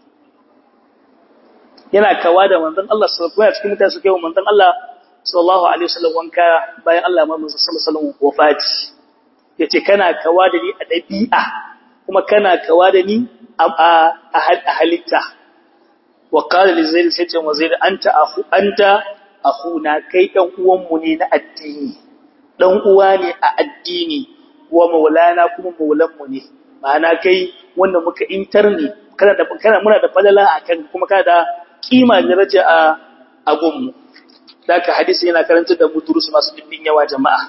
yana kawa da manzon Allah sallallahu alaihi wasallam cikin mutane suke wa manzon Allah sallallahu alaihi wasallam wanka bayan Allah ma manzon sallallahu alaihi wasallam wafati yace kana kawa da ni a ɗabi'a kuma kana kawa da ni a halitta wa qala li zaid sai ce wa zaid anta akhu anta akhuna kai dan uwan mu ne na addini dan uwa ne a addini wa maulana kuma maulan mu ne ma'ana kai wanda muka interni kana da kana muna da falala akan kuma kana da kima da daraja a agun mu daka hadisi yana karanta da mu durusu masu dibbin yawa jama'a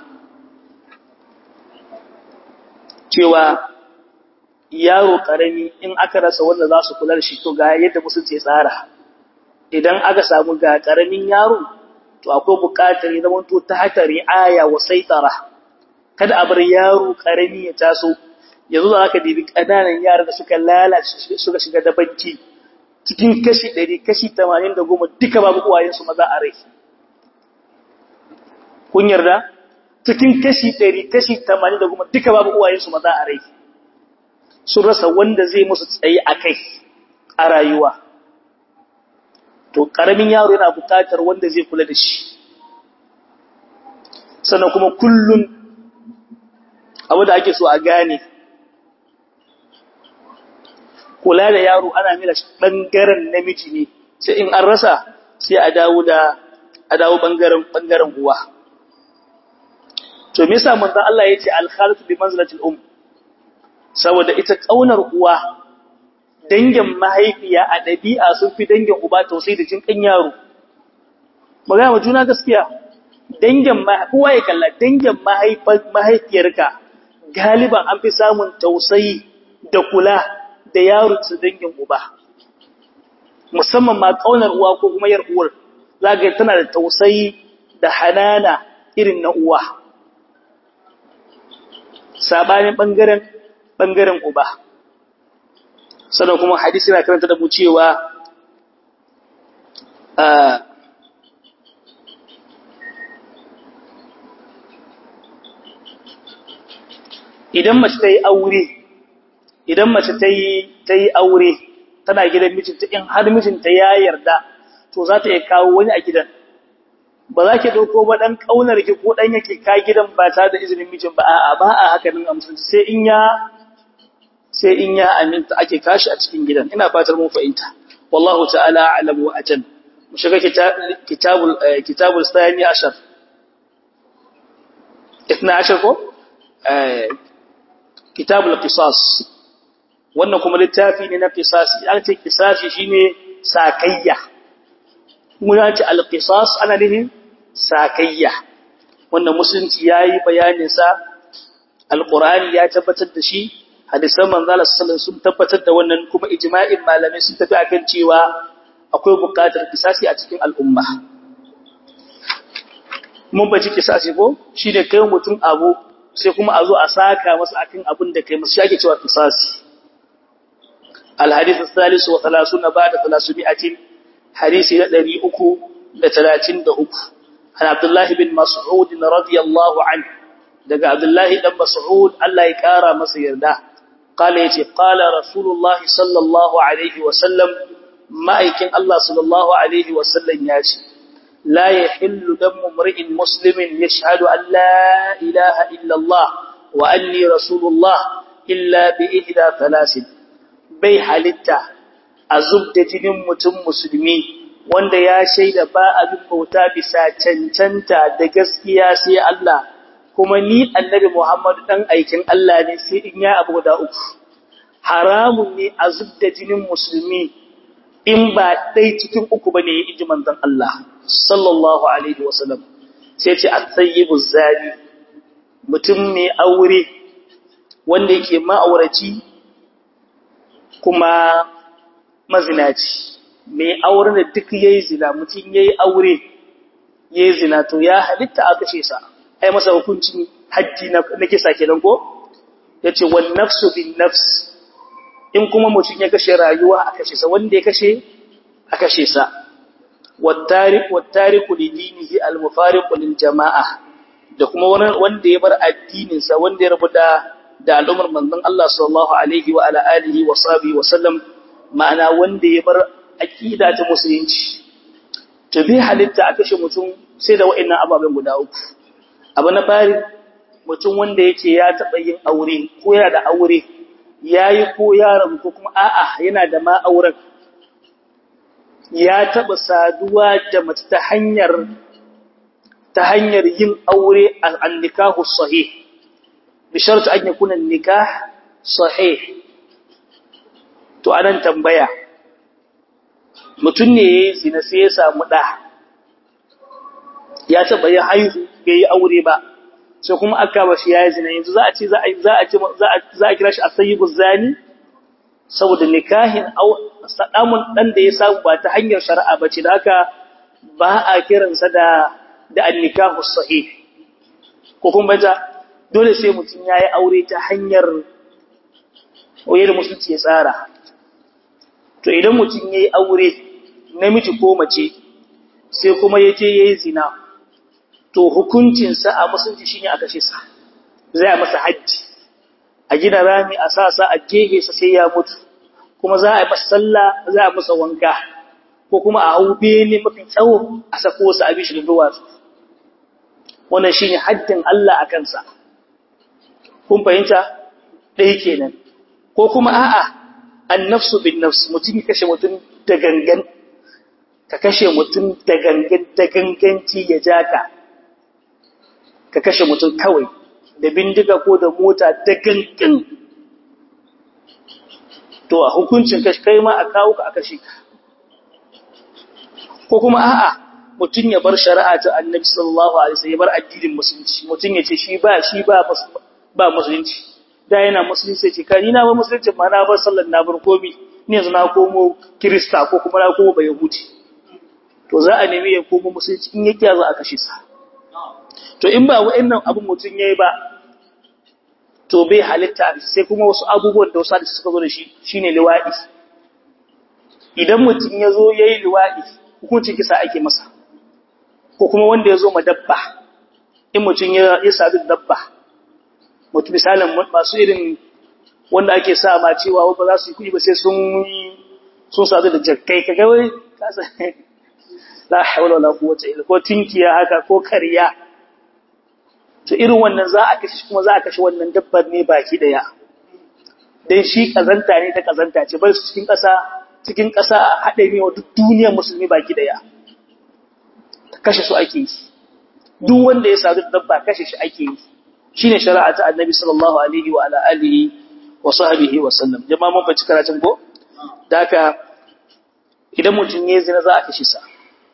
cewa yaro karami in aka rasa wanda za su kula da shi to ga yadda musulunci tsara idan aka samu ga karamin yaro to akwai buƙatar ya zama to ta hata ri'aya wa saitara kada a bar yaro karami ya taso yanzu za ka dibi ƙananan yara da suka lalace suka shiga da banki cikin kashi 100 kashi 80 da goma duka babu uwayensu maza a rai kun yarda cikin kashi 100 kashi 80 da goma duka babu uwayensu maza a rai sun rasa wanda zai musu tsaye a kai a rayuwa. To, ƙaramin yaro yana buƙatar wanda zai kula da shi. Sannan kuma kullum abu da ake so a gane, kula da yaro ana mila ɓangaren namiji ne, sai in an rasa sai a dawo da a dawo ɓangaren uwa. To, me yasa manzan Allah ya ce alhalatu bi manzilatil um saboda ita ƙaunar uwa dangin mahaifiya a ɗabi'a sun fi dangin uba tausayi da jinƙan yaro. Magana ma juna gaskiya, dangin uwa ya kalla dangin mahaifiyarka galiban an fi samun tausayi da kula da yaro su dangin uba. Musamman ma ƙaunar uwa ko kuma yar uwar, za ga tana da tausayi da hanana irin na uwa. Sabanin ɓangaren ɓangaren uba. Sannan kuma hadisi na karanta da mu cewa idan mace ta yi aure, idan mace ta yi aure tana gidan mijinta in har mijinta ya yarda, to za ta iya kawo wani a gidan. Ba za ki ɗauko ba ɗan ƙaunar ki ko ɗan yake ka gidan ba tare da izinin mijin ba, a'a ba a haka nan amsa sai in ya sai in ya aminta ake kashi a cikin gidan ina fatar mun fahimta wallahu ta'ala a'lam wa ajal mu shiga kitabul kitabul thani ashar 12 ko kitabul qisas wannan kuma littafi ne na qisasi an ce qisasi shine sakayya mun ya ce al-qisas ana nufin sakayya wannan musulunci yayi bayanin sa alqur'ani ya tabbatar da shi hadisan manzala sallallahu sun tabbatar da wannan kuma ijma'in malamai sun tafi akan cewa akwai buƙatar kisasi a cikin al'umma mun baci kisasi ko shine kai mutum abu sai kuma a zo a saka masa akan abin da kai masa shake cewa kisasi الحديث الثالث وثلاثون بعد ثلاثمائة hadisi na 333 an Abdullah bin Mas'ud radiyallahu anhu daga Abdullah dan Mas'ud Allah ya kara masa yarda قال يتي قال رسول الله صلى الله عليه وسلم ma'aikin Allah sallallahu Alaihi wasallam ya ce, La ya hillu don mumri'in Musulmin ya shahadu Allah ilaha illallah wa anni Rasulullah illa bi ihda talasin, bai halitta a zub da jinin mutum musulmi wanda ya shaida ba abin bauta bisa cancanta da gaskiya sai Allah, kuma ni annabi Muhammadu ɗan aikin Allah ne sai in ya abu da uku. Haramun ne a zub da jinin musulmi in ba ɗai cikin uku ba ne ya iji manzan Allah, sallallahu Alaihi wasallam, sai ce a tsayibu zari, mutum mai aure wanda yake ma'auraci kuma mazinaci, mai aure da duk ya yi zina, mutum ya yi aure ya yi zina, to ya halitta a kashe sa, ai masa hukuncin hajji na kisa kenan ko? Ya ce, wani nafsu bin nafs. in kuma mutum ya kashe rayuwa a kashe sa wanda ya kashe a kashe sa wattariku lidinihi almufariqu lil jama'a da kuma wanda ya bar addinin sa wanda ya rabu da da al'ummar manzon Allah sallallahu alaihi wa ala alihi wa sahbihi wa sallam ma'ana wanda ya bar aqida ta musulunci to bi halitta a kashe mutum sai da wa'annan ababen guda uku abu na fari mutum wanda yake ya taba yin aure ko yana da aure ya yi ko ya rabu ko kuma a'a yana da ma'auren ya taɓa saduwa da mace ta hanyar ta hanyar yin aure a nikahu sahih bi shartu an yakuna nikah sahih to anan tambaya mutum ne yayi zina sai ya samu da ya taɓa yin haihu bai yi aure ba sai kuma aka ba shi yayi zina yanzu za a ce za a za a ce za a kira shi asayyibu zani saboda nikahin au sadamun dan da ya samu ba ta hanyar shari'a bace da haka ba a kiransa da da annikahu sahih ko kuma baja dole sai mutum yayi aure ta hanyar wayar musulunci ya tsara to idan mutum yayi aure namiji ko mace sai kuma yace yayi zina to hukuncinsa a musulunci shine a kashe sa zai a masa haji a gina rami a sa sa a gege sa sai ya mutu kuma za a yi masa sallah za a masa wanka ko kuma a hau bene mafi tsawo a sako sa a bishi da duwatsu wannan shine haddin Allah a kansa kun fahimta ɗaya kenan ko kuma a'a annafsu bin nafs mutum ya kashe mutum da gangan ka kashe mutum da gangan da ganganci ya jaka ka kashe mutum kawai da bindiga ko da mota da gangan to a hukuncin kai ma a kawo ka a kashe ka ko kuma a'a mutum ya bar shari'a ta annabi sallallahu alaihi wasallam ya bar addinin musulunci mutum ya ce shi ba shi ba ba musulunci da yana musulunci ce kai na ba musulunci ma na bar sallar na bar komi ni yanzu na komo kirista ko kuma na komo bayahudi to za a nemi ya komo musulunci in yake za a kashe sa to in ba wa'annan abin mutum yayi ba to bai halitta sai kuma wasu abubuwan da wasu da suka zo da shi shine liwadi idan mutum ya zo yayi liwadi hukuncin kisa ake masa ko kuma wanda ya zo ma dabba in mutum ya ya sadu dabba mutum misalin masu irin wanda ake sa ma cewa ba za su yi kuɗi ba sai sun sun sadu da jakkai kaga wai kasa la hawla wala quwwata illa ko tinkiya haka ko kariya to irin wannan za a kashe kuma za a kashe wannan dabbar ne baki daya dan shi kazanta ne ta kazanta ce bar su cikin ƙasa cikin ƙasa haɗe ne wa duk duniyar musulmi baki daya kashe su ake yi duk wanda ya sadu dabba kashe shi ake yi shine shari'a ta annabi sallallahu alaihi wa ala alihi wa sahbihi wa sallam jama'a mun faci karatun ko da haka idan mutum ya zina za a kashe sa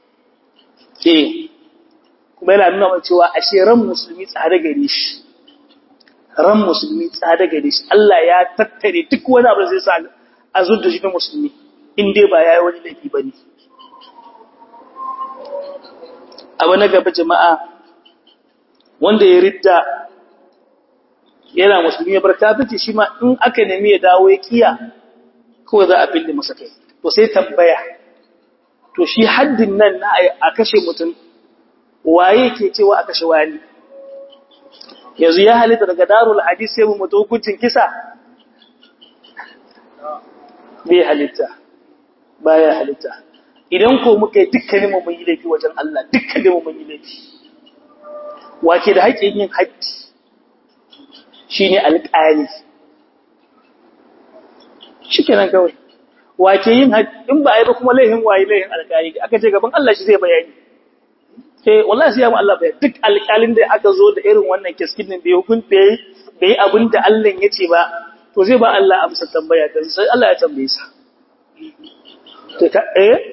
eh kuma yana nuna mai cewa ashe ran musulmi tsare gare shi ran musulmi tsare gare shi Allah ya tattare duk wani abu da zai sa a zuwa shi na musulmi in dai ba yayi wani laifi bane abu na gaba jama'a wanda ya ridda yana musulmi ya bar kafirci shi ma in aka nemi ya dawo ya kiya kawai za a fille masa kai to sai tambaya to to shi haddin nan na a kashe mutum waye ke cewa a kashe wani yanzu ya halitta daga darul hadis sai mu mutu hukuncin kisa bai halitta baya halitta idan ko muka yi dukkanin mu mun yi laifi wajen Allah dukkanin mu mun yi laifi wace da haƙƙin yin haddi shine alƙali shikenan kawai wace yin haddi in ba ai ba kuma laifin waye laifin alƙali aka ce gaban Allah shi zai bayani eh wallahi sai ya mu Allah bayani duk alƙalin da aka zo da irin wannan kiskin din bai hukunta bai abin da Allah ya ce ba to zai ba Allah amsa tambaya da sai Allah ya tambaye sa to ka eh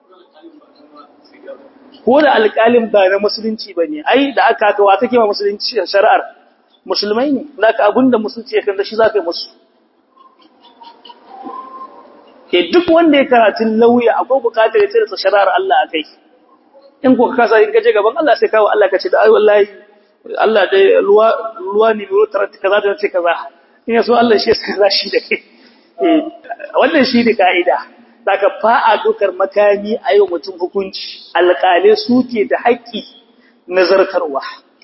ko da alƙalin ba na musulunci bane ai da aka kawa take ma musulunci shari'ar musulmai ne naka abinda musulunci ya kanda shi zaka yi musu ke duk wanda ya karatun lauya akwai bukatar ya tsira shari'ar Allah akai in ko ka kasa in kaje gaban Allah sai kawo Allah kace da ai wallahi Allah dai ruwa ruwa ne ruwa tarata kaza da ce kaza in yaso Allah shi ya kaza shi da kai eh wannan shi ne kaida daga fa a dokar makami a yau mutum hukunci alƙale suke da haƙƙi nazartarwa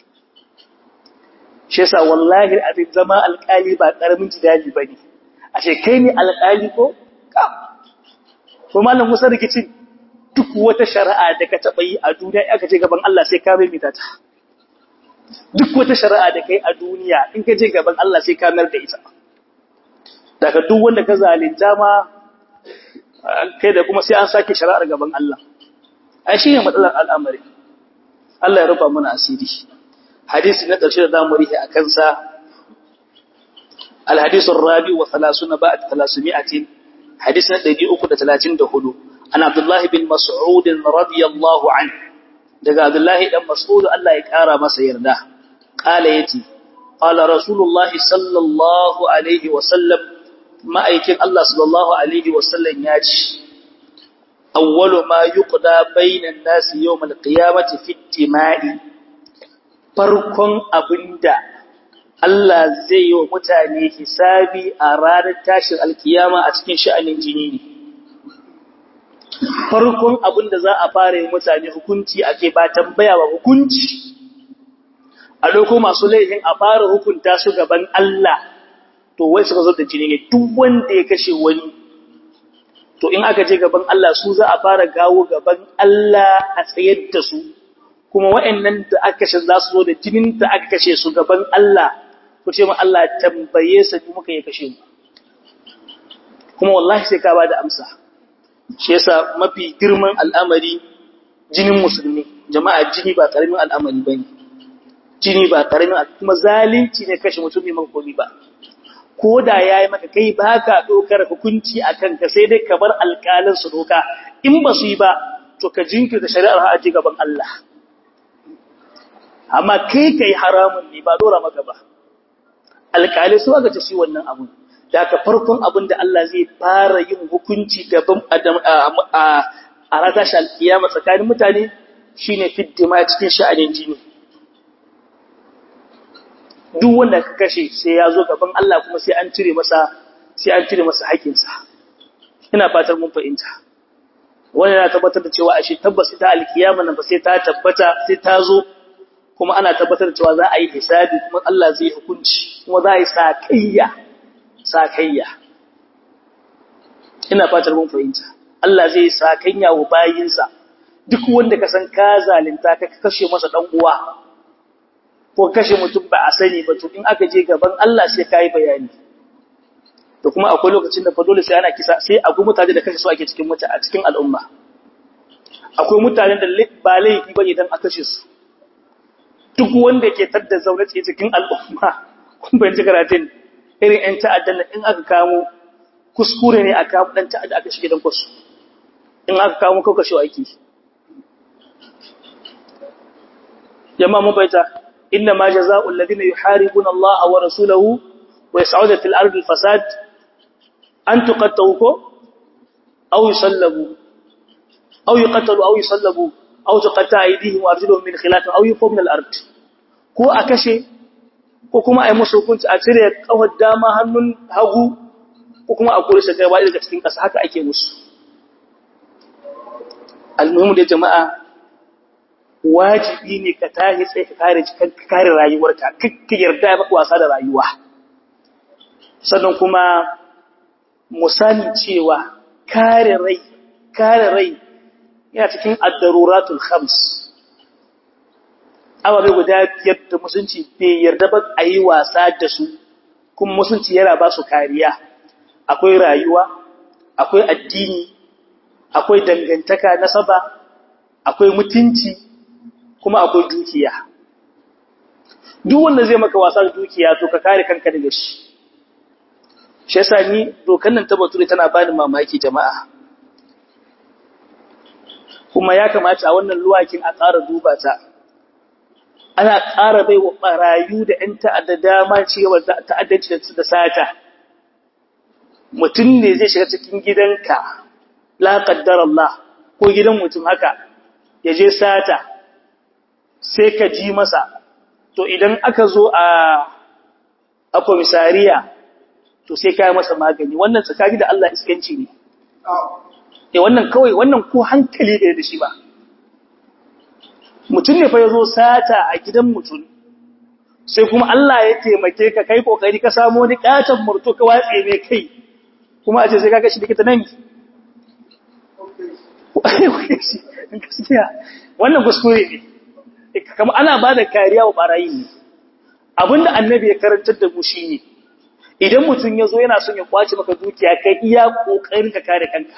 shi yasa wallahi abin zama alƙali ba ƙaramin jidali bane ashe kai ne alƙali ko ka to malam Musa rikicin duk wata shari'a da ka taɓa yi a duniya aka je gaban Allah sai ka mai ta duk wata shari'a da kai a duniya in ka je gaban Allah sai ka nar da ita daga duk wanda ka zalunta ma kai da kuma sai an sake shari'ar gaban Allah ai shi ne matsalar al'amari Allah ya rufa mana asiri hadisi na ƙarshe da zamu rihe a kansa al-hadisu ar-rabi wa 30 ba'd 300 hadisi na 334 an Abdullah bin Mas'ud radiyallahu anhu daga Abdullah dan Mas'ud Allah ya kara masa yarda qala yati qala rasulullahi sallallahu alaihi wa sallam ma'aikin Allah sallallahu Alaihi wasallam ya ce, Awwalu ma yi ƙuda bainan nasi yau malƙiyamati fitima'i, farkon abinda Allah zai yi wa mutane hisabi a ranar tashin alkiyama a cikin sha'anin jini ne. Farkon abinda za a fara yi mutane hukunci ake ba tambaya ba hukunci, a loko masu laifin a fara hukunta su gaban Allah. to wai suka zo da jini ne duk wanda ya kashe wani to in aka je gaban Allah su za a fara gawo gaban Allah a tsayar da su kuma waɗannan da aka kashe za su zo da jinin da aka kashe su gaban Allah ku ce ma Allah tambaye sa ni muka yi kashe mu kuma wallahi sai ka ba da amsa shi yasa mafi girman al'amari jinin musulmi jama'a jini ba karamin al'amari bane jini ba karamin kuma zalunci ne kashe mutum mai makomi ba ko da ya yi maka kai ba ka ɗaukar hukunci a kanka sai dai ka bar alƙalin su doka in ba su yi ba to ka jinkirta shari'ar ha'aji gaban Allah amma kai ka yi haramun ne ba dora maka ba alƙalai su aka ce shi wannan abun da ka farkon abin da Allah zai fara yin hukunci gaban adam a rata shi alƙiyama tsakanin mutane shine fiddima cikin sha'anin jini duk wanda ka kashe sai ya zo gaban Allah kuma sai an cire masa sai an cire masa haƙinsa ina fatar mun fahimta wannan yana tabbatar da cewa ashe tabbas ita alkiyama nan ba sai ta tabbata sai ta zo kuma ana tabbatar da cewa za a yi hisabi kuma Allah zai hukunci kuma za a yi sakayya sakayya ina fatar mun fahimta Allah zai sakayya wa bayinsa duk wanda ka san ka zalunta ka kashe masa dan uwa ko kashe mutum ba a sani ba to in aka je gaban Allah sai kai bayani to kuma akwai lokacin da fa dole sai ana kisa sai akwai mutane da kashe su ake cikin mutane a cikin al'umma akwai mutanen da ba laifi ba idan aka kashe su duk wanda ke tadda zaune tsaye cikin al'umma kun bayan karatun irin ƴan ta'addan in aka kamo kuskure ne aka kamo dan ta'adda aka shige dan kwasu in aka kamo ko kashe aiki jama'a mun bayyana إنما جزاء الذين يحاربون الله ورسوله ويسعون في الأرض الفساد أن تقتلوا أو يصلبوا أو يقتلوا أو يصلبوا أو تقطع أيديهم وأرجلهم من خلاف أو يفوا من الأرض ko a kashe ko kuma a yi musu hukunci a cire kawar dama hannun hagu ko kuma a kore shi gaba daga cikin ƙasa haka ake musu almuhimu da jama'a wajibi ne ka tashi sai ka kare ka kare rayuwarka kakka yarda ya maka wasa da rayuwa sannan kuma mu sani cewa kare rai kare rai yana cikin ad-daruratul khams ababe guda biyar da musulunci bai yarda ba a yi wasa da su kuma musulunci yana ba su kariya akwai rayuwa akwai addini akwai dangantaka nasaba akwai mutunci kuma akwai dukiya duk wanda zai maka wasa da dukiya to ka kare kanka daga shi shi yasa ni dokan nan ta bature tana bani mamaki jama'a kuma ya kamata a wannan luwakin a ƙara duba ta ana ƙara bai wa ɓarayu da ‘yan ta'adda dama cewa ta'addanci da sata mutum ne zai shiga cikin gidanka la qaddar Allah ko gidan mutum haka ya je sata sai ka ji masa to idan aka zo a a komisariya to sai ka yi masa magani wannan tsakani da Allah iskanci ne eh wannan kawai wannan ko hankali da da shi ba mutum ne fa yazo sata a gidan mutum sai kuma Allah ya taimake ka kai kokari ka samu wani katon murto ka watse mai kai kuma a ce sai kaga shi likita nan gaskiya wannan kuskure ne kama ana ba da kariya wa barayi ne abinda annabi ya karantar da mu shine idan mutum ya zo yana son ya kwace maka dukiya kai iya kokarin ka kare kanka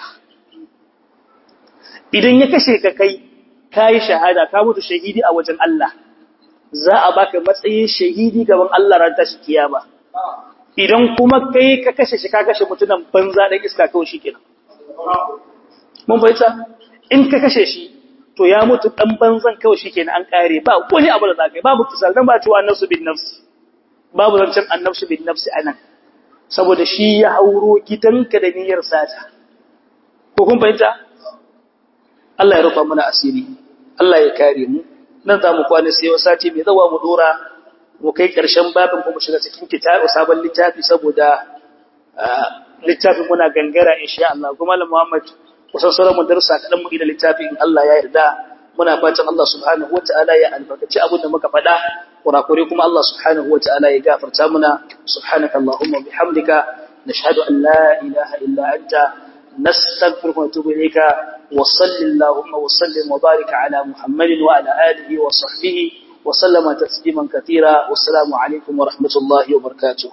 idan ya kashe ka kai kai shahada ka mutu shahidi a wajen Allah za a baka matsayin shahidi gaban Allah ran tashi kiyama idan kuma kai ka kashe shi ka kashe mutunan banza dan iska kawai shikenan mun bayyana in ka kashe shi to ya mutu dan banzan kawai shikenan an kare ba wani abu da zakai babu kisal dan ba cewa nafsu bin nafsi babu zancen annafsu bin nafsi anan saboda shi ya hauro gidanka da niyyar sata ko kun fahimta Allah ya rufa mana asiri Allah ya kare mu nan za mu kwana sai wa sati mai zawa mu dora mu kai ƙarshen babin kuma shiga cikin kitabu sabon littafi saboda littafin muna gangara insha Allah kuma Malam Muhammad kusan sauran mu darussa kadan mu da littafin Allah ya yarda muna fatan Allah subhanahu wataala ya albarkaci abin da muka faɗa kurakure kuma Allah subhanahu wataala ya gafarta muna subhanaka allahumma bihamdika nashhadu an la ilaha illa anta nastaghfiruka wa natubu ilayka wa sallallahu wa sallim wa barik ala muhammadin wa ala alihi wa sahbihi wa sallama tasliman katira wassalamu alaikum wa rahmatullahi wa barakatuh